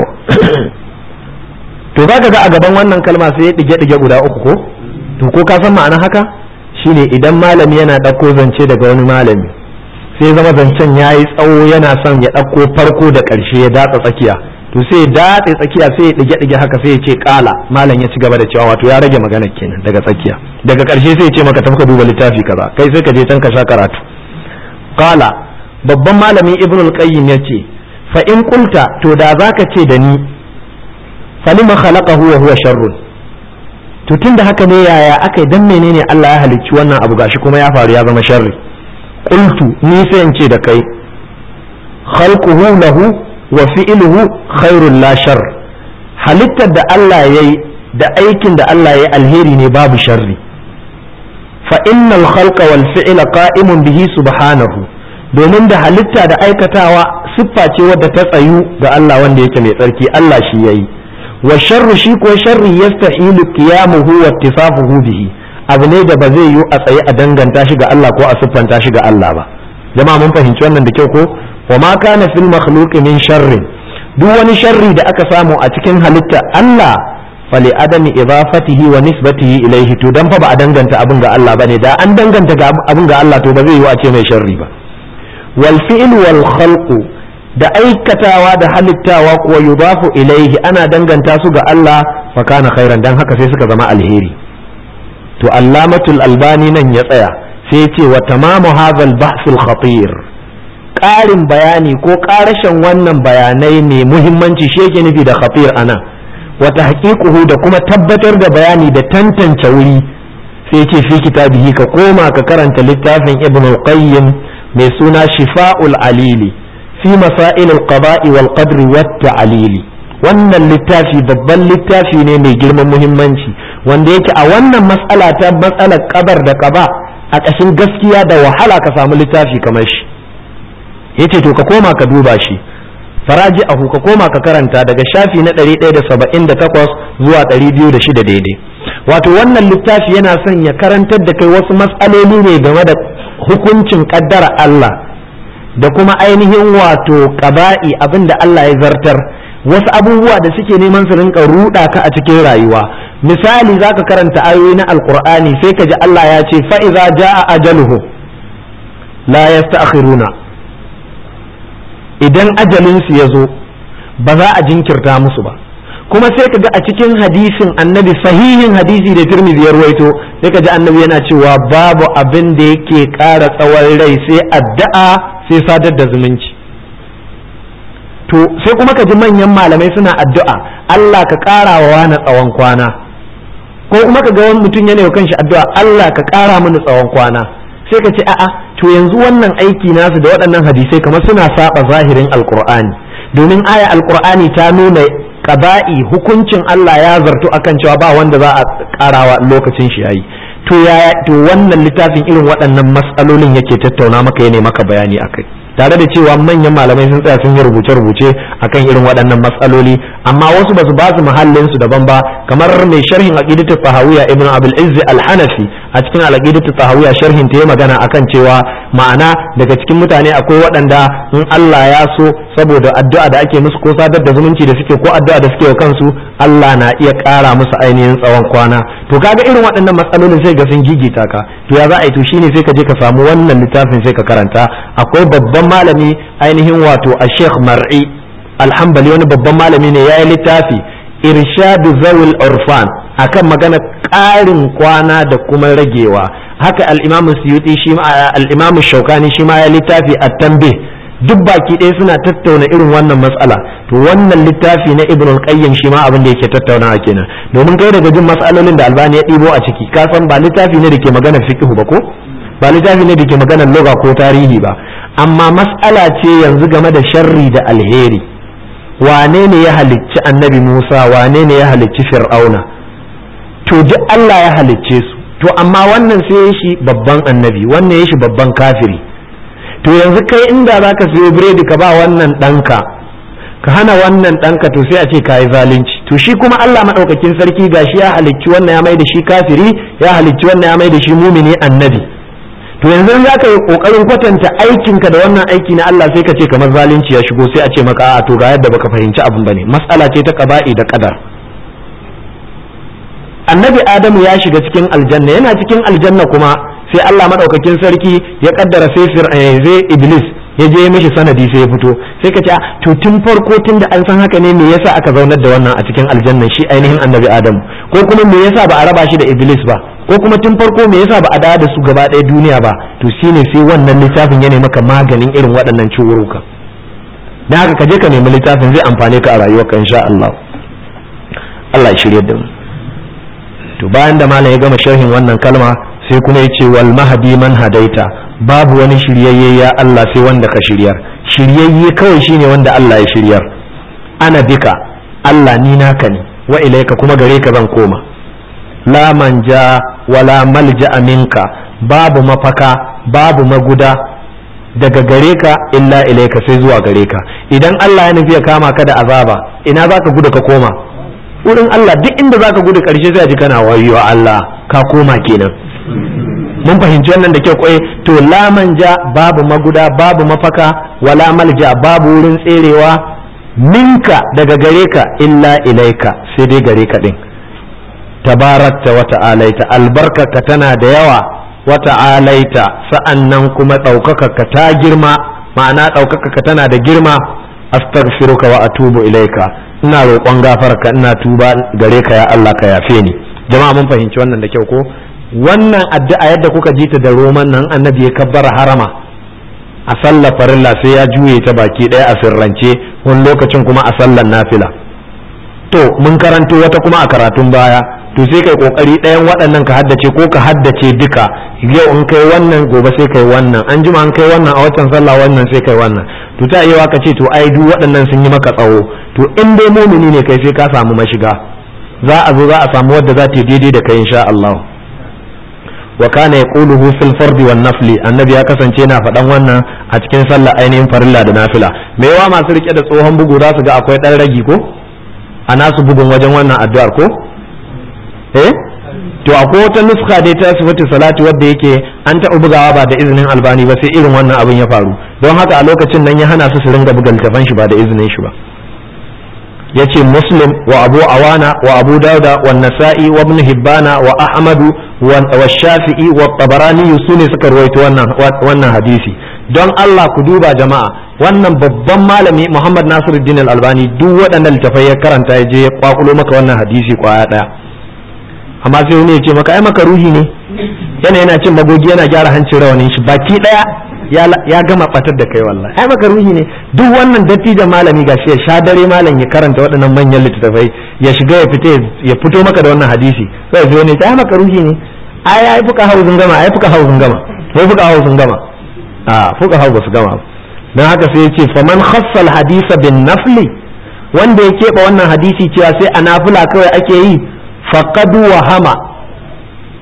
to zaka ga a gaban wannan kalma sai ya dige dige guda uku ko to ko ka san ma'ana haka shine idan malami yana dauko zance daga wani malami sai zama zancen ya yi tsawo yana son ya ɗauko farko da ƙarshe ya datsa tsakiya to sai ya datse tsakiya sai ya ɗige ɗige haka sai ya ce ƙala malam ya ci gaba da cewa wato ya rage magana kenan daga tsakiya daga ƙarshe sai ya ce maka tafi ka duba littafi kaza kai sai ka je can ka sha karatu ƙala babban malamin ibn al-qayyim ya ce fa in qulta to da zaka ce da ni falima khalaqahu wa huwa sharrun to tunda haka ne yaya aka yi dan menene Allah ya halicci wannan abu gashi kuma ya faru ya zama sharri qultu ni sai in ce da kai khalquhu lahu wa fi'luhu khairul la shar halittar da Allah yayi da aikin da Allah yayi alheri ne babu sharri fa innal khalqa wal fi'la qa'imun bihi subhanahu domin da halitta da aikatawa siffa ce wadda ta tsayu ga Allah wanda yake mai tsarki Allah shi yayi wa sharru shi ko sharri yastahilu qiyamuhu wa ittifafuhu bihi abu ne da ba zai yiwu a tsaye a danganta shi ga Allah ko a siffanta shi ga Allah ba jama'a mun fahimci wannan da kyau ko wa ma kana fil makhluqi min sharrin duk wani sharri da aka samu a cikin halitta Allah fali adami idafatihi wa nisbatihi ilaihi to dan fa ba a danganta abin ga Allah bane da an danganta ga abin ga Allah to ba zai yiwu a ce mai sharri ba wal fi'l wal khalqu da aikatawa da halittawa kuwa yudafu ilaihi ana danganta su ga Allah fa kana khairan dan haka sai suka zama alheri to allamatul albani nan ya tsaya sai ya ce wa tamamu hadhal bahsul khatir ƙarin bayani ko ƙarashin wannan bayanai ne muhimmanci shi yake nufi da khatir ana wata haƙiƙuhu da kuma tabbatar da bayani da tantance wuri sai ya ce fi kitabihi ka koma ka karanta littafin ibn qayyim mai suna shifa'ul alili fi masail al-qada'i wal qadri wat ta'lili wannan littafi babban littafi ne mai girman muhimmanci wanda yake a wannan matsala ta matsalar kabar da kaba a ƙashin gaskiya da wahala ka samu littafi kamar shi yace to ka koma ka duba shi faraji ahu ka koma ka karanta daga shafi na 178 zuwa 206 daidai wato wannan littafi yana son ya karantar da kai wasu matsaloli ne game da hukuncin kaddara Allah da kuma ainihin wato ƙaba'i abin da Allah ya zartar wasu abubuwa da suke neman su rinka ruɗa ka a cikin rayuwa misali zaka karanta ayoyi na alkur'ani sai ka ji Allah ya ce fa iza jaa ajaluhu la yasta'khiruna idan ajalin su yazo ba za a jinkirta musu ba kuma sai ka ga a cikin hadisin annabi sahihin hadisi da tirmidhi ya ruwaito sai ka ji annabi yana cewa babu abin da yake ƙara tsawon rai sai addu'a sai sadar da zumunci to sai kuma ka ji manyan malamai suna addu'a Allah ka ƙara wa wani tsawon kwana ko kuma ka ga wani mutum yana kan shi addu'a Allah ka ƙara mini tsawon kwana sai ka ce a'a to yanzu wannan aiki nasu da waɗannan hadisai kamar suna saba zahirin alqur'ani domin aya alqur'ani ta nuna qaba'i hukuncin Allah ya zartu akan cewa ba wanda za a ƙarawa lokacin shi yayi to ya to wannan littafin irin waɗannan matsalolin yake tattauna maka ya maka bayani akai tare da cewa manyan malamai sun tsaya sun yi rubuce-rubuce akan irin waɗannan matsaloli amma wasu basu ba su muhallin su daban ba kamar mai sharhin aqidatu tahawiyya ibnu abul izz al-hanafi a cikin al-aqidatu tahawiyya sharhin ta yi magana akan cewa ma'ana daga cikin mutane akwai waɗanda in Allah ya so saboda addu'a da ake musu ko sadar da zumunci da suke ko addu'a da suke wa kansu Allah na iya ƙara musu ainihin tsawon kwana to kaga irin waɗannan matsalolin sai ga sun gigita ka to ya za a yi to shine sai ka je ka samu wannan littafin sai ka karanta akwai babban malami ainihin wato a Sheikh Mar'i alhambali wani babban malami ne ya yi littafi irshadu zawul urfan akan magana ƙarin kwana da kuma ragewa haka al-imamu suyuti shi al-imamu shaukani shi ma ya littafi at-tanbih duk baki ɗaya suna tattauna irin wannan matsala to wannan littafi na ibn al-qayyim shi ma abin da yake tattaunawa kenan domin kai daga jin matsalolin da albani ya ɗibo a ciki ka san ba littafi ne da ke magana fiqh ba ko ba littafi ne da ke magana lugha ko tarihi ba amma mas'ala ce yanzu game da sharri da alheri wane ne ya halicci annabi Musa wane ne ya halicci fir'auna to duk Allah ya halicce su to amma wannan sai ya shi babban annabi wannan ya shi babban kafiri to yanzu kai inda za ka siyo biredi ka ba wannan ɗanka ka hana wannan ɗanka to sai a ce ka yi zalunci to shi kuma Allah maɗaukakin sarki gashi ya halicci wannan ya mai da shi kafiri ya halicci wannan ya mai da shi mumini annabi to yanzu za ka yi ƙoƙarin kwatanta aikinka da wannan aiki na Allah sai ka ce kamar zalunci ya shigo sai a ce maka a'a to ga yadda baka fahimci abin bane matsala ce ta ƙaba'i da ƙadar annabi adamu ya shiga cikin aljanna yana cikin aljanna kuma sai Allah madaukakin sarki ya kaddara sai zai iblis ya je mishi sanadi sai ya fito sai ka ce to tun farko tun da an san haka ne me yasa aka zaunar da wannan a cikin aljanna shi ainihin annabi adamu ko kuma me yasa ba a raba shi da iblis ba ko kuma tun farko me yasa ba a dawo da su gaba ɗaya duniya ba to shine sai wannan littafin ya maka maganin irin waɗannan ciwuruka dan haka ka je ka nemi littafin zai amfane ka a rayuwarka insha Allah Allah ya shirye da mu to bayan da malam ya gama sharhin wannan kalma sai kuma ya ce wal mahdi man hadaita babu wani shiryayye ya Allah sai wanda ka shiryar shiryayye kawai shine wanda Allah ya shiryar ana bika Allah ni naka ne wa ilaika kuma gare ka zan koma la manja wala malja minka babu mafaka babu maguda daga gare ka illa ilaika sai zuwa gare ka idan Allah ya nufi ya kama ka da azaba ina zaka gudu ka koma wurin Allah duk inda zaka gudu karshe sai ji kana wayo Allah ka koma kenan mun fahimci wannan da kyau kwai to la manja babu maguda babu mafaka wala malja babu wurin tserewa minka daga gare ka illa ilaika sai dai gare ka din tabarakta wa ta'alaita albarkaka tana da yawa wa ta'alaita sa'annan kuma ɗaukaka ta girma ma'ana ɗaukaka tana da girma astaghfiruka wa atubu ilaika ina roƙon gafarka ina tuba gare ka ya Allah ka yafe ni jama'a mun fahimci wannan da kyau ko wannan addu'a yadda kuka ji ta da roman nan annabi ya kabbara harama a sallar farilla sai ya juye ta baki ɗaya a sirrance wani lokacin kuma a sallar nafila to mun karanto wata kuma a karatun baya to sai kai kokari ɗayan waɗannan ka haddace ko ka haddace duka yau in kai wannan gobe sai kai wannan an jima an kai wannan a watan sallah wannan sai kai wannan to ta iya ka ce to ai duk waɗannan sun yi maka tsawo to in dai mumini ne kai sai ka samu mashiga za a zo za a samu wadda za ta yi daidai da kai insha Allah wa kana yaquluhu fil fardi wan nafli annabi ya kasance yana faɗan wannan a cikin sallah ainihin farilla da nafila me yawa masu rike da tsohon bugu za su ga akwai ɗan ragi ko a nasu bugun wajen wannan addu'ar ko eh to akwai wata nuska dai ta sifatu salati wadda yake an taɓa bugawa ba da izinin albani ba sai irin wannan abin ya faru don haka a lokacin nan ya hana su su ringa buga littafan shi ba da izinin shi ba yace muslim wa abu awana wa abu dauda wa nasa'i wa ibn hibbana wa ahmadu wa shafi'i wa tabarani su ne suka ruwaito wannan wannan hadisi don Allah ku duba jama'a wannan babban malami Muhammad Nasiruddin Al-Albani duk waɗannan littafai ya karanta ya je ya kwakulo maka wannan hadisi kwaya ɗaya amma sai wani ya ce maka ai maka ruhi ne yana yana cin magogi yana gyara hancin rawanin shi baki ɗaya ya gama batar da kai wallahi ai maka ruhi ne duk wannan dattijan malami gashi ya sha dare malam ya karanta waɗannan manyan littattafai ya shiga ya fita ya fito maka da wannan hadisi sai sai wani ya ce ai maka ruhi ne ai ai fuka hawo sun gama ai fuka hawo sun gama sai fuka hawo sun gama a fuka hawo su gama dan haka sai ya ce faman khassal hadisa bin nafli wanda ya keɓe wannan hadisi cewa sai a nafila kawai ake yi faqad wahama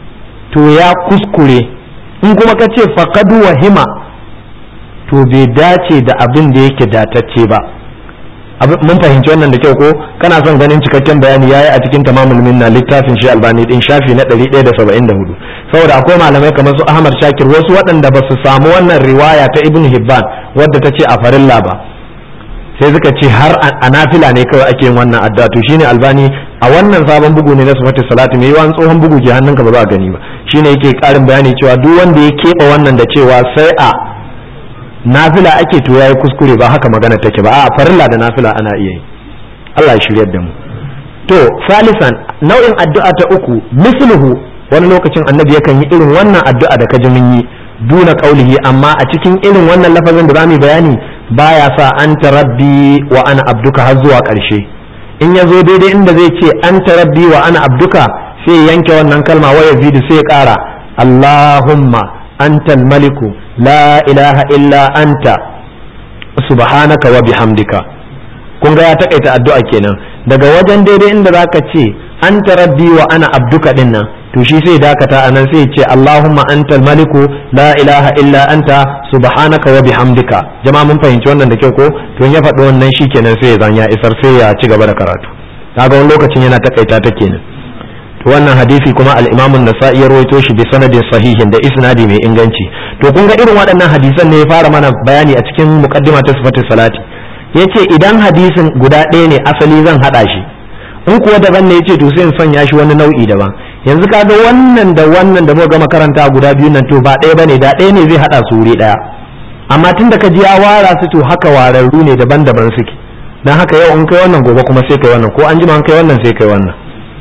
to ya kuskure in kuma ka ce faqadu wahima to bai dace da abin da yake datacce ba mun fahimci wannan da kyau ko kana son ganin cikakken bayani yayi a cikin tamamul minna littafin shi albani din shafi na 174 saboda akwai malamai kamar su Ahmad Shakir wasu waɗanda ba su samu wannan riwaya ta Ibn Hibban wadda ta ce a farilla ba sai suka ce har a nafila ne kawai ake yin wannan addu'a to shine albani a wannan sabon bugu ne na sifatu salati mai yawan tsohon bugu ke hannunka ba za a gani ba shine yake karin bayani cewa duk wanda ya keɓe wannan da cewa sai a nafila ake to yayi kuskure ba haka magana take ba a farilla da nafila ana iya yi Allah ya shiryar da mu to salisan nau'in addu'a ta uku misluhu wani lokacin annabi yakan yi irin wannan addu'a da kaji mun yi duna qaulihi amma a cikin irin wannan lafazin da zamu bayani baya sa anta rabbi wa ana abduka har zuwa ƙarshe in ya zo daidai inda zai ce anta rabbi wa ana abduka sai yanke wannan kalma wa yazidu sai ya ƙara Allahumma antal maliku la ilaha illa anta subhanaka wa bihamdika kun ga ya takaita addu'a kenan daga wajen daidai inda zaka ce anta rabbi wa ana abduka din nan to shi sai dakata anan sai ce Allahumma antal maliku la ilaha illa anta subhanaka wa bihamdika jama'a mun fahimci wannan da kyau ko to ya faɗi wannan shi kenan sai ya zan ya isar sai ya ci gaba da karatu kaga wani lokacin yana takaita ta kenan to wannan hadisi kuma al-Imam an-Nasa'i ya rawaito shi bi sanadin sahihin da isnadi mai inganci to kun ga irin waɗannan hadisan ne ya fara mana bayani a cikin muqaddima ta sifatus salati yace idan hadisin guda ɗaya ne asali zan hada shi in kuwa daban ne yace to sai in sanya shi wani nau'i daban yanzu kaga wannan da wannan da muka gama karanta guda biyu nan to ba ɗaya bane da ɗaya ne zai hada su wuri ɗaya amma tun da ka ji ya wara su to haka wararru ne daban-daban suke dan haka yau in kai wannan gobe kuma sai kai wannan ko an jima in kai wannan sai kai wannan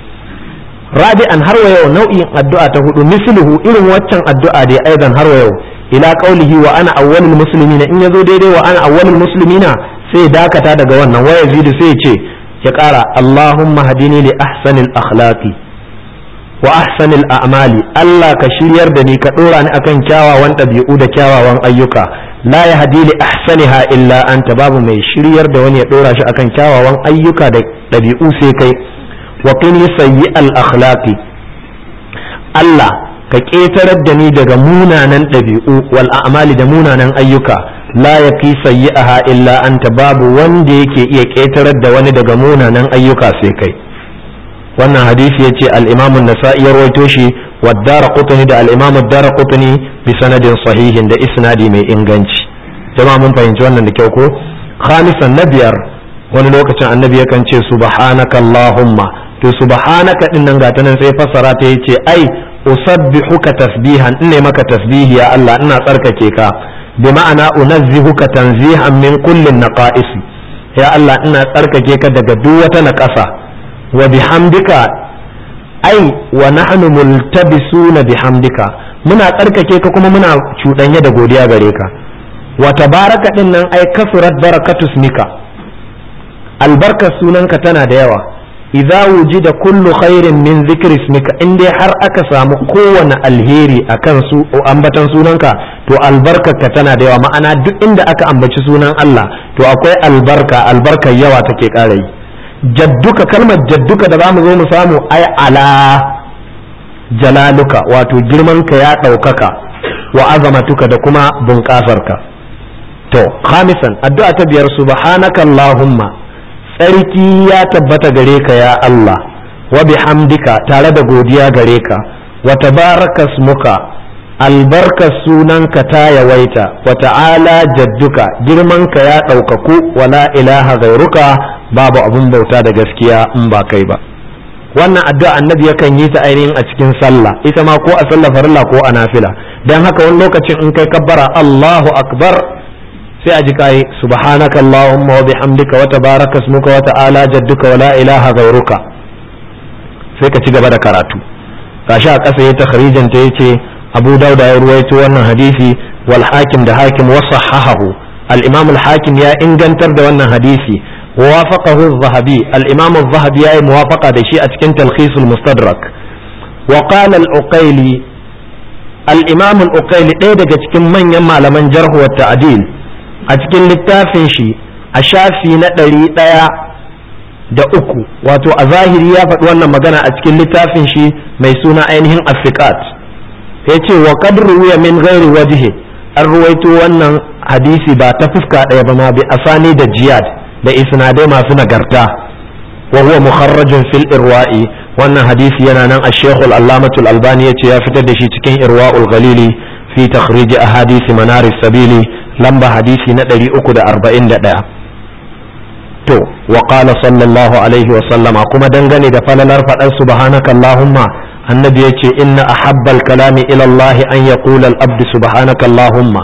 rabi'an har wa yau nau'in addu'a ta hudu misluhu irin waccan addu'a dai aidan har wa yau ila qaulihi wa ana awwalul muslimina in yazo daidai wa ana awwalul muslimina sai dakata daga wannan waya zidu sai ce ya kara Allahumma hadini li ahsanil akhlaqi wa ahsanil a'mali Allah ka shiryar da ni ka dora ni akan kyawawan ɗabi'u da kyawawan ayyuka la ya hadi li ahsaniha illa anta babu mai shiryar da wani ya dora shi akan kyawawan ayyuka da ɗabi'u sai kai wa qini sayyi al akhlaqi Allah ka ƙetarar da ni daga munanan ɗabi'u wal a'mali da munanan ayyuka la ya fi sayyi'aha illa anta babu wanda yake iya ƙetarar da wani daga munanan ayyuka sai kai wannan hadisi yace al-Imam an-Nasa'i ya rawaito shi wa Daraqutni da al-Imam ad-Daraqutni bi sanadin sahihin da isnadi mai inganci jama'a mun fahimci wannan da kyau ko khamisan na biyar wani lokacin annabi yakan ce subhanaka allahumma to subhanaka din nan gata nan sai fassara ta yace ai usabbihuka tasbihan in ne maka tasbihi ya Allah ina tsarkake ka bi ma'ana unazzihuka tanzihan min kullin naqa'is ya Allah ina tsarkake ka daga duk wata naqasa wa bihamdika ai wa nahnu multabisuna bihamdika muna tsarkake ka kuma muna cuɗanye da godiya gare ka wa tabaraka din nan ai kasurat barakatu smika albarkar sunanka tana da yawa idza wujida kullu khairin min zikri ismika in dai har aka samu kowane alheri akan su ambatan sunanka to albarkarka tana da yawa ma'ana duk inda aka ambaci sunan Allah to akwai albarka albarkar yawa take ƙara yi jadduka kalmar jadduka da zamu zo mu samu ai ala jalaluka wato girmanka ya ɗaukaka wa azamatuka da kuma bunƙasarka to khamisan addu'a ta biyar subhanaka allahumma tsarki ya tabbata gare ka ya Allah wa bihamdika tare da godiya gare ka wa tabaraka smuka albarkar sunanka ta yawaita wa ta'ala jadduka girmanka ya ɗaukaku wa la ilaha gairuka babu abun bauta da gaskiya in ba kai ba wannan addu'a annabi yakan yi ta ainihin a cikin sallah ita ma ko a sallah farilla ko a nafila dan haka wani lokacin in kai kabbara Allahu akbar sai a ji kai subhanaka allahumma wa bihamdika wa tabaraka ismuka wa ta'ala jadduka wa la ilaha ghairuka sai ka ci gaba da karatu gashi a ƙasa ya takhrijin ta yace Abu Dauda ya ruwaito wannan hadisi wal hakim da hakim wa sahahahu al-imam al-hakim ya ingantar da wannan hadisi wa wafaqahu az-zahabi al-imam az-zahabi ya yi muwafaqa da shi a cikin talkhis al-mustadrak wa qala al-uqayli al-imam al-uqayli ɗaya daga cikin manyan malaman jarh wa ta'dil a cikin littafin shi a shafi na ɗari ɗaya da uku wato a zahiri ya faɗi wannan magana a cikin littafin shi mai suna ainihin afiqat ya ce wa kadru ya min gairi wajhi an ruwaito wannan hadisi ba ta fuska ɗaya ba ma bi asani da jiyad da isnadai masu nagarta wa huwa mukharrajun fil irwa'i wannan hadisi yana nan a shekul allamatul albani ya ce ya fitar da shi cikin irwa'ul ghalili fi takhrij ahadisi manaris sabili lamba hadisi na 341 to wa qala sallallahu alaihi wa sallama kuma dangane da falalar fadar subhanaka allahumma annabi yace inna ahabbal kalami ila allah an yaqula al abdu subhanaka allahumma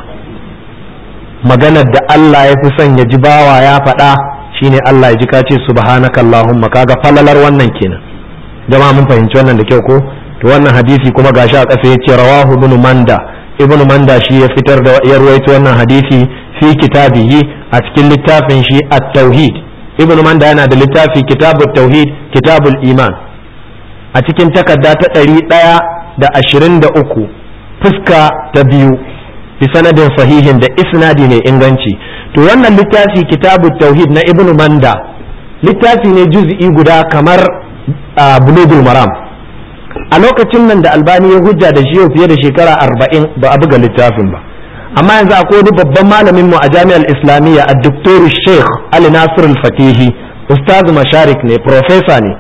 maganar da Allah ya fi son ya ji bawa ya faɗa shine Allah ya ji ka ce subhanaka allahumma kaga falalar wannan kenan jama'a mun fahimci wannan da kyau ko to wannan hadisi kuma gashi a ƙasa yace rawahu ibn manda ibn manda shi ya fitar da ya ruwaito wannan hadisi fi kitabihi a cikin littafin shi at-tauhid ibn manda yana da littafi kitabut tauhid kitabul iman a cikin takarda ta ɗari ɗaya da ashirin da uku fuska ta biyu bi sanadin sahihin da isnadi mai inganci to wannan littafi kitabut tauhid na ibn manda littafi ne juz'i guda kamar bulugul maram a lokacin nan da albani ya hujja da shi yau fiye da shekara arba'in ba a buga littafin ba amma yanzu akwai wani babban malamin mu a jami'ar islamiyya a doktor sheikh ali nasir al-fatihi ustaz masharik ne profesa ne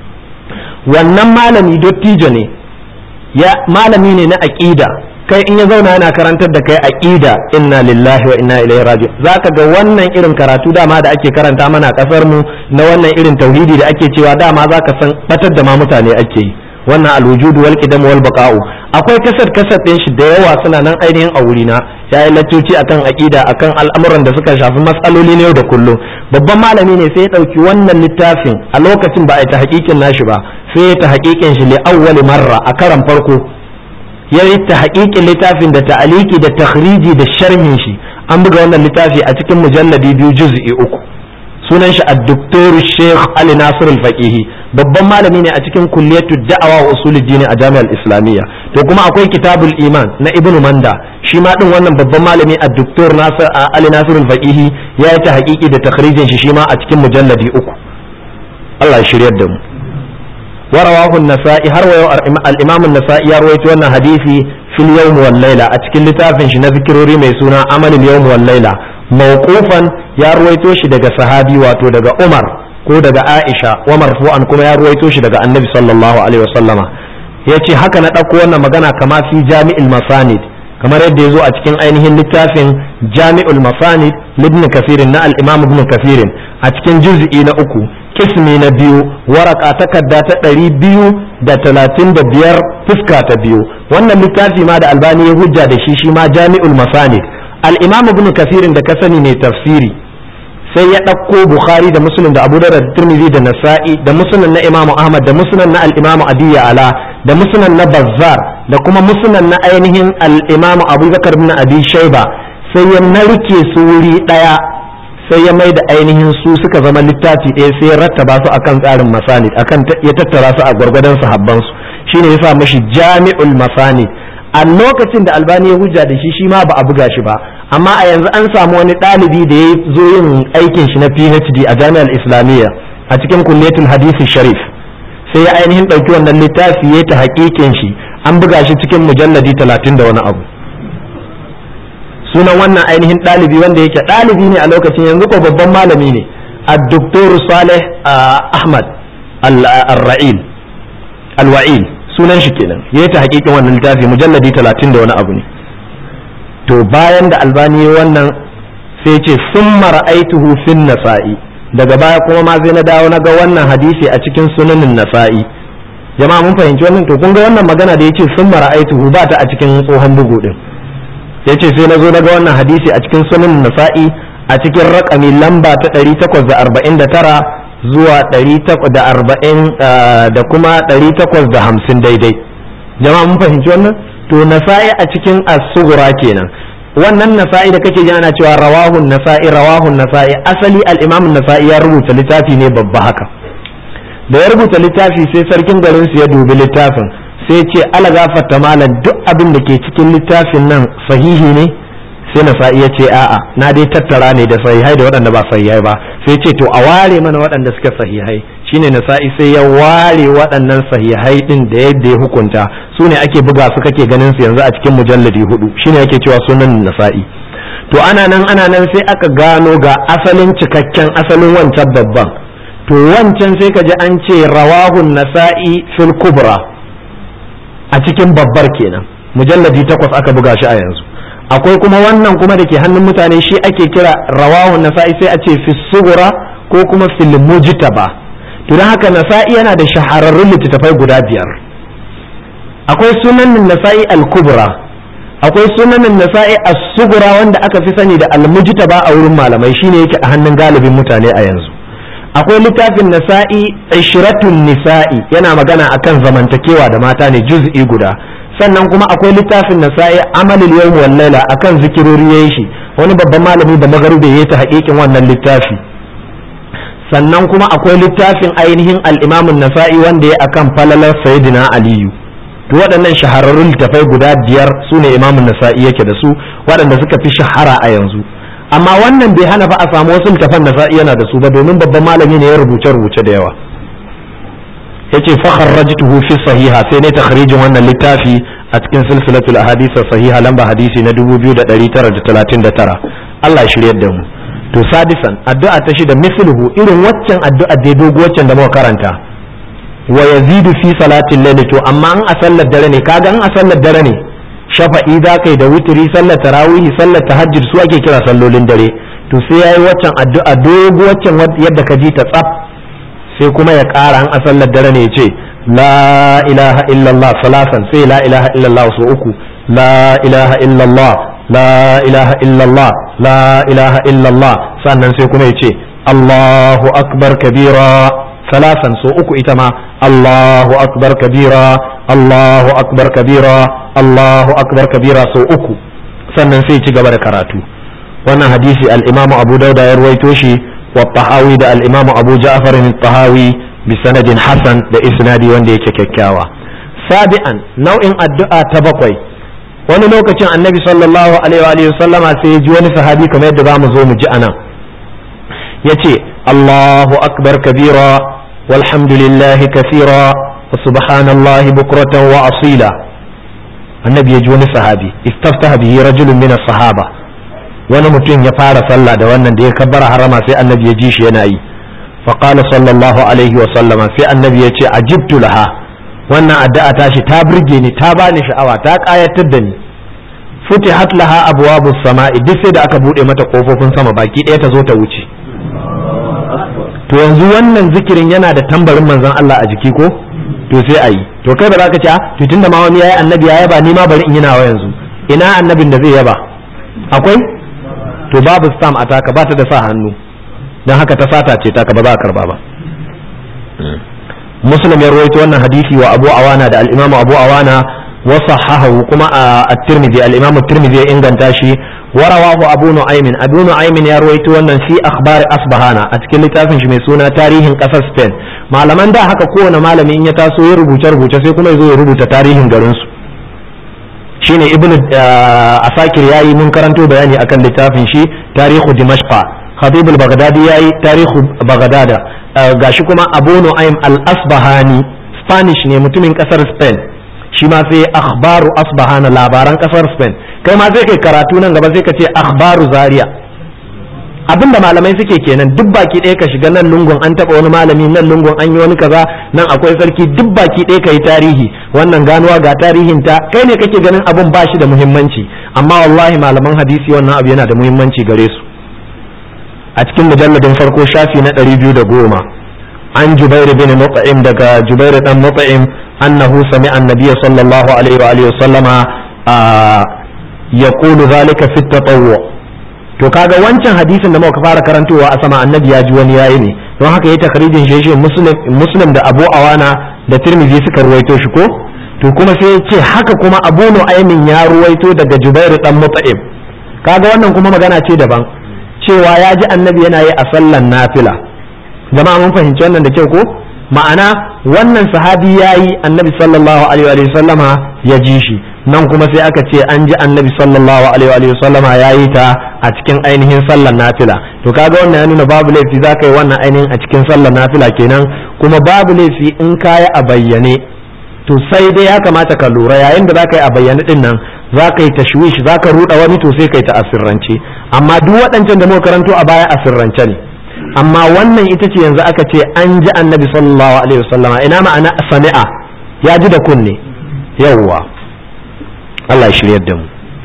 wannan malami dottijo ne ya malami ne na aqida kai in ya zauna yana karantar da kai aqida inna lillahi wa inna ilaihi raji'un zaka ga wannan irin karatu dama da ake karanta mana a kasar mu na wannan irin tauhidi da ake cewa dama zaka san batar da ma mutane ake yi wannan alwujud wal qidam wal baqa'u akwai kasar kasar din shi da yawa suna nan ainihin a wurina ya yi laccoci akan aqida akan al'amuran da suka shafi matsaloli na yau da kullum babban malami ne sai ya dauki wannan littafin a lokacin ba a ta hakikin nashi ba sai ya ta hakikin shi li awwali marra a karan farko ya yi ta hakikin littafin da ta'aliki da takhriji da sharhin shi an buga wannan littafi a cikin mujalladi biyu juz'i uku sunan shi ad-doktor Sheikh Ali Nasir al-Faqihi babban malami ne a cikin kulliyatu da'awa wa usuluddin a Jami'ar Islamiyya to kuma akwai kitabul iman na Ibn Manda shi ma din wannan babban malami ad-doktor Nasir Ali Nasir al-Faqihi ya yi ta haƙiƙi da takhrijin shi shi ma a cikin mujalladi uku Allah ya shiryar da mu ورواه النسائي har wa al-Imam an-Nasa'i ya rawaito wannan hadisi fil yawm wal layla a cikin littafin shi na zikirori mai suna amalul yawm wal layla mawqufan ya ruwaito shi daga sahabi wato daga Umar ko daga Aisha wa marfu'an kuma ya ruwaito shi daga Annabi sallallahu alaihi wasallama yace haka na ɗauko wannan magana kama fi Jami'il Masanid kamar yadda ya zo a cikin ainihin littafin Jami'ul Masanid Ibn Kathir na al-Imam Ibn Kathir a cikin juz'i na uku kismi na biyu waraka takarda ta ɗari biyu da talatin da biyar fuska ta biyu wannan littafi ma da albani ya hujja da shi shi ma Jami'ul Masanid al-imam ibn kasirin da ka sani ne tafsiri sai ya ɗauko bukhari da muslim da abu da tirmidhi da nasa'i da musnad na imam ahmad da musnad na al-imam adiya ala da musnad na bazzar da kuma musnad na ainihin al-imam abubakar ibn abi shayba sai ya narke su wuri ɗaya sai ya mai da ainihin su suka zama littafi ɗaya sai ya rattaba su akan tsarin masanid akan ya tattara su a gwargwadon sahabban su shine yasa mashi jami'ul masanid a lokacin da albani ya hujja da shi shi ma ba a buga shi ba amma a yanzu an samu wani ɗalibi da ya zo yin aikin shi na phd a jami'ar islamiyya a cikin kulliyatul hadisi sharif sai ya ainihin ɗauki wannan littafi ya ta haƙiƙin shi an buga shi cikin mujalladi talatin da wani abu sunan wannan ainihin ɗalibi wanda yake ɗalibi ne a lokacin yanzu ko babban malami ne a doktor saleh ahmad al-ra'il al-wa'il sunan shi kenan ya ta hakikin wannan littafi mujalladi talatin da wani abu ne to bayan da albani wannan sai ce sun mara'aituhu fin nasa'i daga baya kuma ma sai na dawo na ga wannan hadisi a cikin sunanin nasa'i jama'a mun fahimci wannan to kun ga wannan magana da yace sun mara'aituhu ba ta a cikin tsohon bugu din yace sai na zo na ga wannan hadisi a cikin sunanin nasa'i a cikin rakami lamba ta 849 zuwa ɗari da arba'in da kuma ɗari takwas da hamsin daidai jama'a mun fahimci wannan to nasa'i a cikin asugura kenan wannan nasa'i da kake ji ana cewa rawahun nasa'i rawahun nasa'i asali al-imam nasa'i ya rubuta littafi ne babba haka da ya rubuta littafi sai sarkin garin su ya dubi littafin sai ce ala gafarta malam duk abin da ke cikin littafin nan sahihi ne sai nasa'i ya ce a'a na dai tattara ne da sahihai da waɗanda ba sahihai ba sai ce to a ware mana waɗanda suka sahihai shine nasa'i sai ya ware waɗannan sahihai din da yadda ya hukunta su ne ake buga su kake ganin su yanzu a cikin mujalladi hudu shine ake cewa sunan nasa'i to ana nan ana nan sai aka gano ga asalin cikakken asalin wancan babban to wancan sai ka ji an ce rawahun nasa'i fil kubra a cikin babbar kenan mujalladi takwas aka buga shi a yanzu akwai kuma wannan kuma da ke hannun mutane shi ake kira rawahun nasa'i sai a ce fi sugura ko kuma fil mujtaba to don haka nasa'i yana da shahararrun littattafai guda biyar akwai sunanin nasa'i al-kubra akwai sunanin nasa'i as-sugura wanda aka fi sani da al-mujtaba a wurin malamai shine yake a hannun galibin mutane a yanzu akwai littafin nasa'i ishratun nisa'i yana magana akan zamantakewa da mata ne juz'i guda sannan kuma akwai littafin nasa'i amalul yawm wal laila akan zikirori yayin shi wani babban malami da magarube yayi ta hakikin wannan littafi sannan kuma akwai littafin ainihin al-imam nasai wanda ya akan falalar sayyidina aliyu to waɗannan shahararrun littafai guda biyar su ne imamun nasa'i yake da su waɗanda suka fi shahara a yanzu amma wannan bai hana fa a samu wasu littafan nasa'i yana da su ba domin babban malami ne ya rubuce rubuce da yawa yace fa kharrajtuhu fi sahiha sai ne takhrijin wannan littafi a cikin silsilatul ahadith sahiha lamba hadisi na 2939 Allah ya shiryar da mu to sadisan addu'a ta shida misluhu irin waccan addu'a da dogo waccan da muka karanta wa yazidu fi salatin layli to amma an a sallar dare ne kaga an a sallar dare ne shafa'i za kai da witri sallar tarawih sallar tahajjud su ake kira sallolin dare to sai yayi waccan addu'a dogo waccan yadda ka ji ta tsaf sai kuma ya ƙara an a sallar dare ne ya ce la ilaha illallah salasan sai la ilaha illallah su uku la ilaha illallah la ilaha illallah la ilaha illallah sannan sai kuma ya ce Allahu akbar kabira salasan so uku ita ma Allahu akbar kabira Allahu akbar kabira Allahu akbar kabira so uku sannan sai ci gaba da karatu wannan hadisi al-Imam Abu Dauda ya ruwaito shi wa Tahawi da al-Imam Abu Ja'far al-Tahawi bi sanadin hasan da isnadi wanda yake kyakkyawa sabi'an nau'in addu'a ta bakwai wani lokacin annabi sallallahu alaihi wa sallama sai ya ji wani sahabi kamar yadda zamu zo mu ji anan yace Allahu akbar kabira walhamdulillahi kathira wa subhanallahi bukratan wa asila annabi ya ji wani sahabi istaftaha bihi rajulun min sahaba wani mutum ya fara sallah da wannan da ya kabbara harama sai annabi ya ji shi yana yi faqala sallallahu alaihi wa sallama sai annabi ya ce ajibtu laha wannan addu'a tashi ta burge ni ta bani sha'awa ta kayatar da ni futihat laha abwabus sama'i duk sai da aka bude mata kofofin sama baki ɗaya ta zo ta wuce to yanzu wannan zikirin yana da tambarin manzon Allah a jiki ko to sai a yi to kai ba za ka ce to tunda ma wani yayi annabi ya yaba ni ma bari in yi nawa yanzu ina annabin da zai yaba akwai to babu stam a taka ba ta da sa hannu dan haka ta sata ce taka ba za a karba ba muslim ya rawaito wannan hadisi wa abu awana da al-imamu abu awana wa sahahu kuma at-tirmidhi al-imamu at-tirmidhi ya inganta shi wa rawahu abu nu'aymin abu nu'aymin ya rawaito wannan fi akhbar asbahana a cikin littafin shi mai suna tarihin kasar spain malaman da haka kowane malami in ya taso ya rubuce rubuce sai kuma ya zo ya rubuta tarihin garin su shine ibnu asakir yayi mun karanto bayani akan littafin shi tarihu dimashqa khatib al-baghdadi yayi tarihu baghdada gashi kuma abu nu'aym al-asbahani spanish ne mutumin kasar spain shi ma sai akhbaru asbahana labaran kasar spain kai ma sai kai karatu nan gaba sai ka ce akhbaru zaria abinda malamai suke kenan duk baki ɗaya ka shiga nan lungun an taɓa wani malami nan lungun an yi wani kaza nan akwai sarki duk baki ɗaya ka yi tarihi wannan ganuwa ga tarihin ta kai ne kake ganin abun ba shi da muhimmanci amma wallahi malaman hadisi wannan abu yana da muhimmanci gare su a cikin mujalladin farko shafi na ɗari biyu da goma an jubairu bin mut'im daga jubairu dan mut'im annahu sami'a annabiyya sallallahu alaihi wa alihi wa sallama yaqulu zalika fi tatawwu to kaga wancan hadisin da muka fara karantowa a sama annabi ya ji wani yayi ne don haka yayi takrijin shi shi muslim muslim da abu awana da tirmidhi suka ruwaito shi ko to kuma sai ya ce haka kuma abu nu'aymin ya ruwaito daga jubairu dan mut'im kaga wannan kuma magana ce daban cewa ya ji annabi yana yi a sallan nafila jama'a mun fahimci wannan da kyau ko ma'ana wannan sahabi ya yi annabi sallallahu alaihi wa sallama ya ji shi nan kuma sai aka ce an ji annabi sallallahu alaihi wa sallama ya yi ta a cikin ainihin sallar nafila to kaga wannan ya nuna babu laifi za ka yi wannan ainihin a cikin sallar nafila kenan kuma babu laifi in kaya a bayyane to sai dai ya kamata ka lura yayin da za ka yi a bayyane din nan za ka yi tashwish za ka ruɗa wani to sai ka yi ta asirrance amma duk waɗancan da muka karanto a baya asirrance ne amma wannan ita ce yanzu aka ce an ji annabi sallallahu alaihi wasallama ina ma'ana sami'a ya ji da kunne yawwa Allah ya shiryar da mu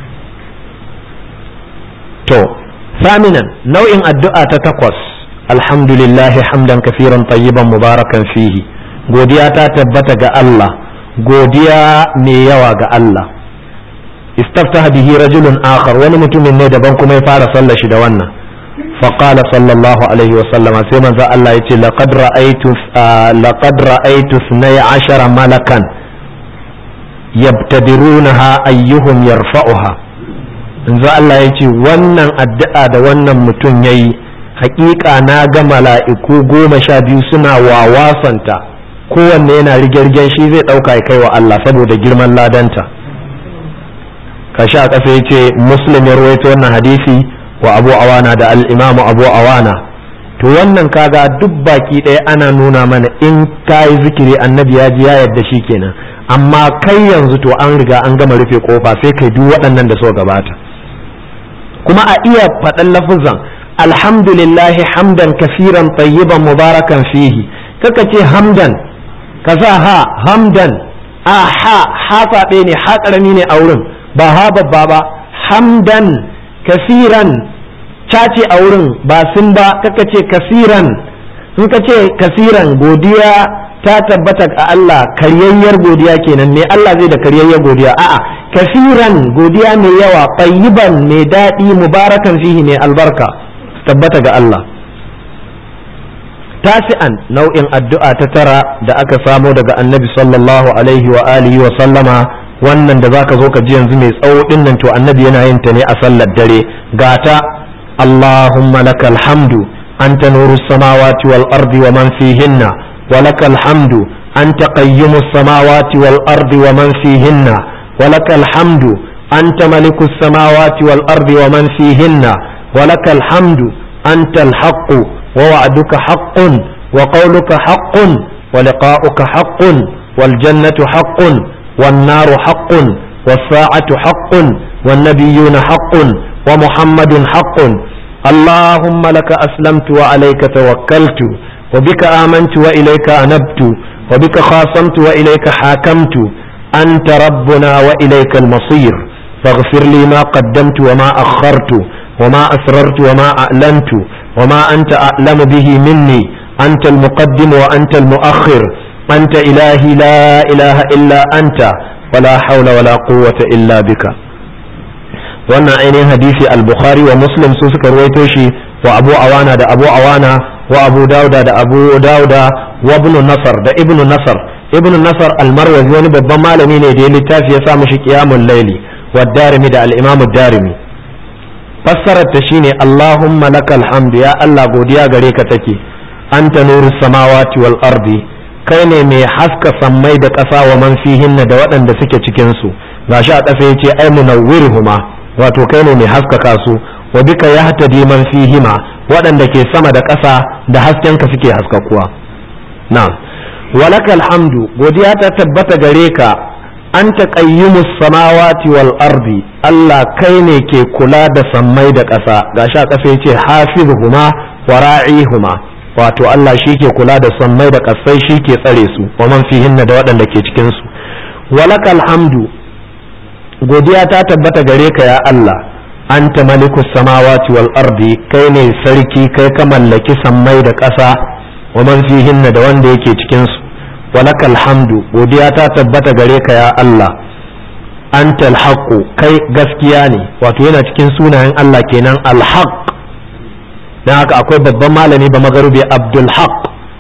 to saminan nau'in addu'a ta takwas alhamdulillahi hamdan kafiran tayyiban mubarakan fihi godiya ta tabbata ga Allah godiya mai yawa ga Allah istaftaha bihi rajulun akhar wani mutumin ne daban kuma ya fara sallar shi da wannan فقال صلى الله عليه وسلم سيما ذا الله يتي لقد رأيت آه لقد رأيت اثني عشر ملكا يبتدرونها أيهم يرفعها ذا الله يتي wannan addu'a da wannan mutum yayi hakika na ga mala'iku goma sha biyu suna wawasanta kowanne yana rige-rigen shi zai ɗauka ya kai wa Allah saboda girman ladanta kashi a ƙasa ya ce muslim ya rawaito wannan hadisi wa abu awana da al'imamu abu awana to wannan kaga duk baki ɗaya ana nuna mana in ka yi zikiri annabi ya ji ya yadda shi kenan amma kai yanzu to an riga an gama rufe kofa sai kai duk waɗannan da suka gabata kuma a iya faɗan lafuzan alhamdulillahi hamdan kafiran tayyiban mubarakan fihi kaka ce hamdan ka sa ha hamdan a ha ha faɗe ne ha ƙarami ne a wurin ba ha babba ba hamdan kasiran cace a wurin ba sun ba kaka ce kasiran in ka ce kasiran godiya ta tabbata a Allah karyayyar godiya kenan me Allah zai da karyayyar godiya a'a kasiran godiya mai yawa tayyiban mai daɗi mubarakan fihi mai albarka tabbata ga Allah tasi'an nau'in addu'a ta tara da aka samo daga annabi sallallahu alaihi wa alihi wa sallama wannan da zaka zo ka ji yanzu mai tsawo din nan to annabi yana yin ta ne a sallar dare gata Allahumma lakal hamdu anta nurus samawati wal ardi wa man fihinna wa lakal hamdu anta qayyimus samawati wal ardi wa man fihinna wa lakal hamdu anta malikus samawati wal ardi wa man fihinna wa lakal hamdu anta al haqq wa wa'duka haqqun wa qawluka haqqun wa liqa'uka haqqun wal jannatu haqqun والنار حق والساعة حق والنبيون حق ومحمد حق اللهم لك أسلمت وعليك توكلت وبك آمنت وإليك أنبت وبك خاصمت وإليك حاكمت أنت ربنا وإليك المصير فاغفر لي ما قدمت وما أخرت وما أسررت وما أعلنت وما أنت أعلم به مني أنت المقدم وأنت المؤخر أنت إلهي لا إله إلا أنت ولا حول ولا قوة إلا بك wannan ainihin hadisi al-bukhari wa muslim su suka ruwaito shi wa abu awana da abu awana wa abu dauda da abu dauda wa ibn nasar da ibn nasar ibn nasar al-marwazi wani babban malami ne da ya littafi ya sa mishi qiyamul layli wa darimi da al-imam darimi fassarar ta shine allahumma lakal hamdu ya allah godiya gare ka take anta nurus samawati wal ardi kai ne mai haska sammai da ƙasa wa man fihinna da waɗanda suke cikin su gashi a ƙasa yace ai munawwirhuma wato kai ne mai haskaka su wa bika yahtadi man fihima waɗanda ke sama da ƙasa da hasken ka suke haskakuwa na'am walakal hamdu godiya ta tabbata gare ka anta qayyimus samawati wal ardi Allah kai ne ke kula da sammai da ƙasa gashi a ƙasa yace hafizuhuma wa ra'ihuma wato Allah shi ke kula da sammai da ƙasai shi ke tsare su wa man fihinna da waɗanda ke cikin su walakal hamdu godiya ta tabbata gare ka ya Allah anta malikus samawati wal ardi kai ne sarki kai ka mallaki sammai da ƙasa wa man fihinna da wanda yake cikin su walakal hamdu godiya ta tabbata gare ka ya Allah anta alhaqu kai gaskiya ne wato yana cikin sunayen Allah kenan alhaq dan haka akwai babban malami ba magarubi abdul haq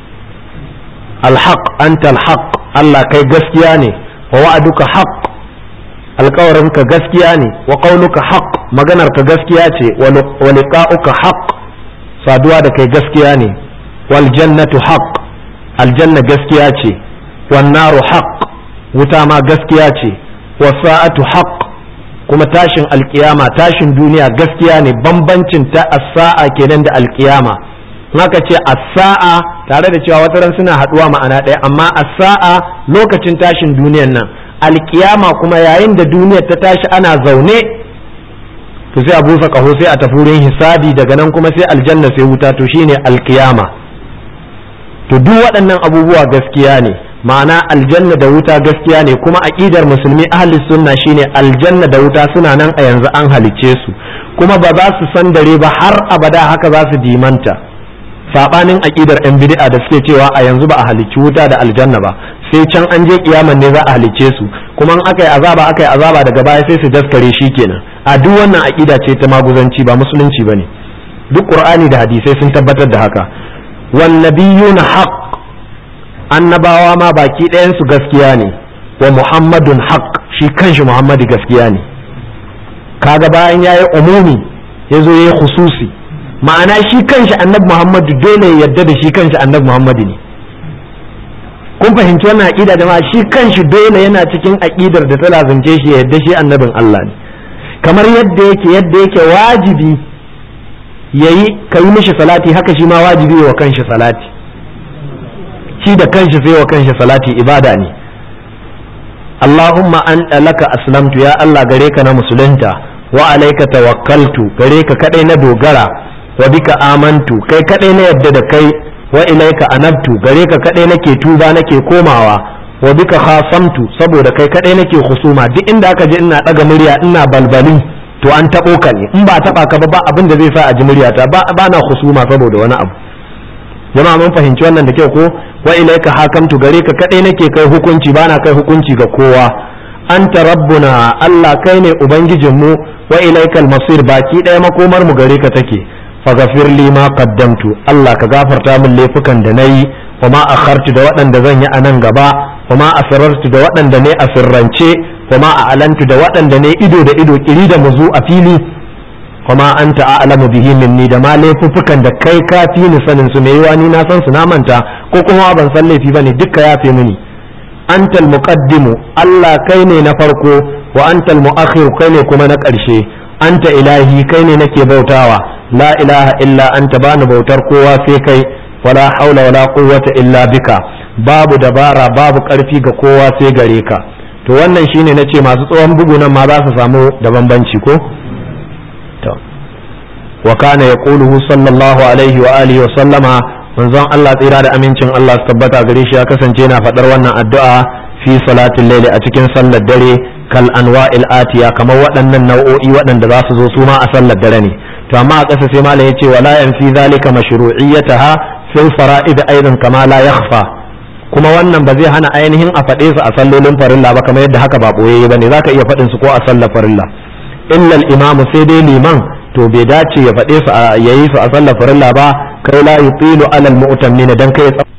alhaq anta alhaq Allah kai gaskiya ne wa wa'aduka haq alkawarinka gaskiya ne wa qauluka haq maganarka gaskiya ce wa liqa'uka haq saduwa da kai gaskiya ne wal jannatu haq aljanna gaskiya ce wan naru haq wuta ma gaskiya ce wa sa'atu haq kuma tashin alkiyama tashin duniya gaskiya ne bambancin ta as-sa'a kenan da alkiyama haka ce as-sa'a tare da cewa wataran suna haduwa ma'ana ɗaya amma as-sa'a lokacin tashin duniyan nan alkiyama kuma yayin da duniyar ta tashi ana zaune to sai a busa kaho sai a tafi wurin hisabi daga nan kuma sai aljanna sai wuta to shine alkiyama to duk waɗannan abubuwa gaskiya ne ma'ana aljanna da wuta gaskiya ne kuma aqidar musulmi ahli sunna shine aljanna da wuta suna nan a yanzu an halicce su kuma ba za su san dare ba har abada haka za su dimanta sabanin aqidar yan bid'a da suke cewa a yanzu ba a halicci wuta da aljanna ba sai can an je kiyaman ne za a halicce su kuma in aka yi azaba aka yi azaba daga baya sai su daskare shi kenan a duk wannan aqida ce ta maguzanci ba musulunci bane duk qur'ani da hadisai sun tabbatar da haka wan nabiyuna haqq annabawa ma baki ɗayan su gaskiya ne wa muhammadun haqq shi kanshi muhammadu gaskiya ne kaga bayan yayi umumi yazo yayi khususi ma'ana shi kanshi annabi muhammadu dole ya yarda da shi kanshi annabi muhammadu ne kun fahimci wannan aqida da ma shi kanshi dole yana cikin aqidar da ta lazance shi ya yarda shi annabin Allah ne kamar yadda yake yadda yake wajibi yayi kai mishi salati haka shi ma wajibi wa kanshi salati shi da kanshi sai wa kanshi salati ibada ne Allahumma an laka aslamtu ya Allah gare ka na musulunta wa alaika tawakkaltu gare ka kadai na dogara wa bika amantu kai kadai na yadda da kai wa ilaika anabtu gare ka kadai nake tuba nake komawa wa bika khasamtu saboda kai kadai nake husuma duk inda aka je ina daga murya ina balbali to an tabo ka ne in ba taba ka ba ba abin da zai sa a ji muryata ba ba na husuma saboda wani abu jama'a mun fahimci wannan da kyau ko wa ilaika hakamtu gare ka kadai nake kai hukunci bana kai hukunci ga kowa anta rabbuna Allah kai ne ubangijinmu wa ilaikal masir baki ɗaya makomar mu gare ka take faghfir li ma qaddamtu Allah ka gafarta min laifukan da nayi wa ma akhartu da waɗanda zan yi a nan gaba wa ma asrartu da waɗanda ne a sirrance wa ma a'lantu da waɗanda ne ido da ido kiri da muzu a fili wa ma anta a'lamu bihi minni da ma laifuffukan da kai ka fi ni sanin su mai yiwa ni na san su na manta ko kuma ban san laifi bane dukka yafe mini antal muqaddimu Allah kai ne na farko wa antal muakhir kai ne kuma na ƙarshe anta ilahi kai ne nake bautawa la ilaha illa anta bani bautar kowa sai kai wala haula wala quwwata illa bika babu dabara babu ƙarfi ga kowa sai gare ka to wannan shine nace masu tsohon bugu nan ma za su samu da bambanci ko to wa kana yaquluhu sallallahu alaihi wa alihi wa sallama manzon Allah tsira da amincin Allah su tabbata gare shi ya kasance yana faɗar wannan addu'a fi salatin laili a cikin sallar dare kal anwa'il atiya kamar waɗannan nau'o'i waɗanda za su zo su ma a sallar dare ne to amma a ƙasa sai malam yace wala yanfi zalika mashru'iyyataha fil fara'id aidan kama la yakhfa kuma wannan ba zai hana ainihin a faɗe su a sallolin farilla ba kamar yadda haka ba boyayye bane zaka iya faɗin su ko a sallar farilla illa al-imamu sai dai liman to bai dace ya faɗe su a yayi su a sallar farilla ba kai la yutilu alal mu'tammin dan kai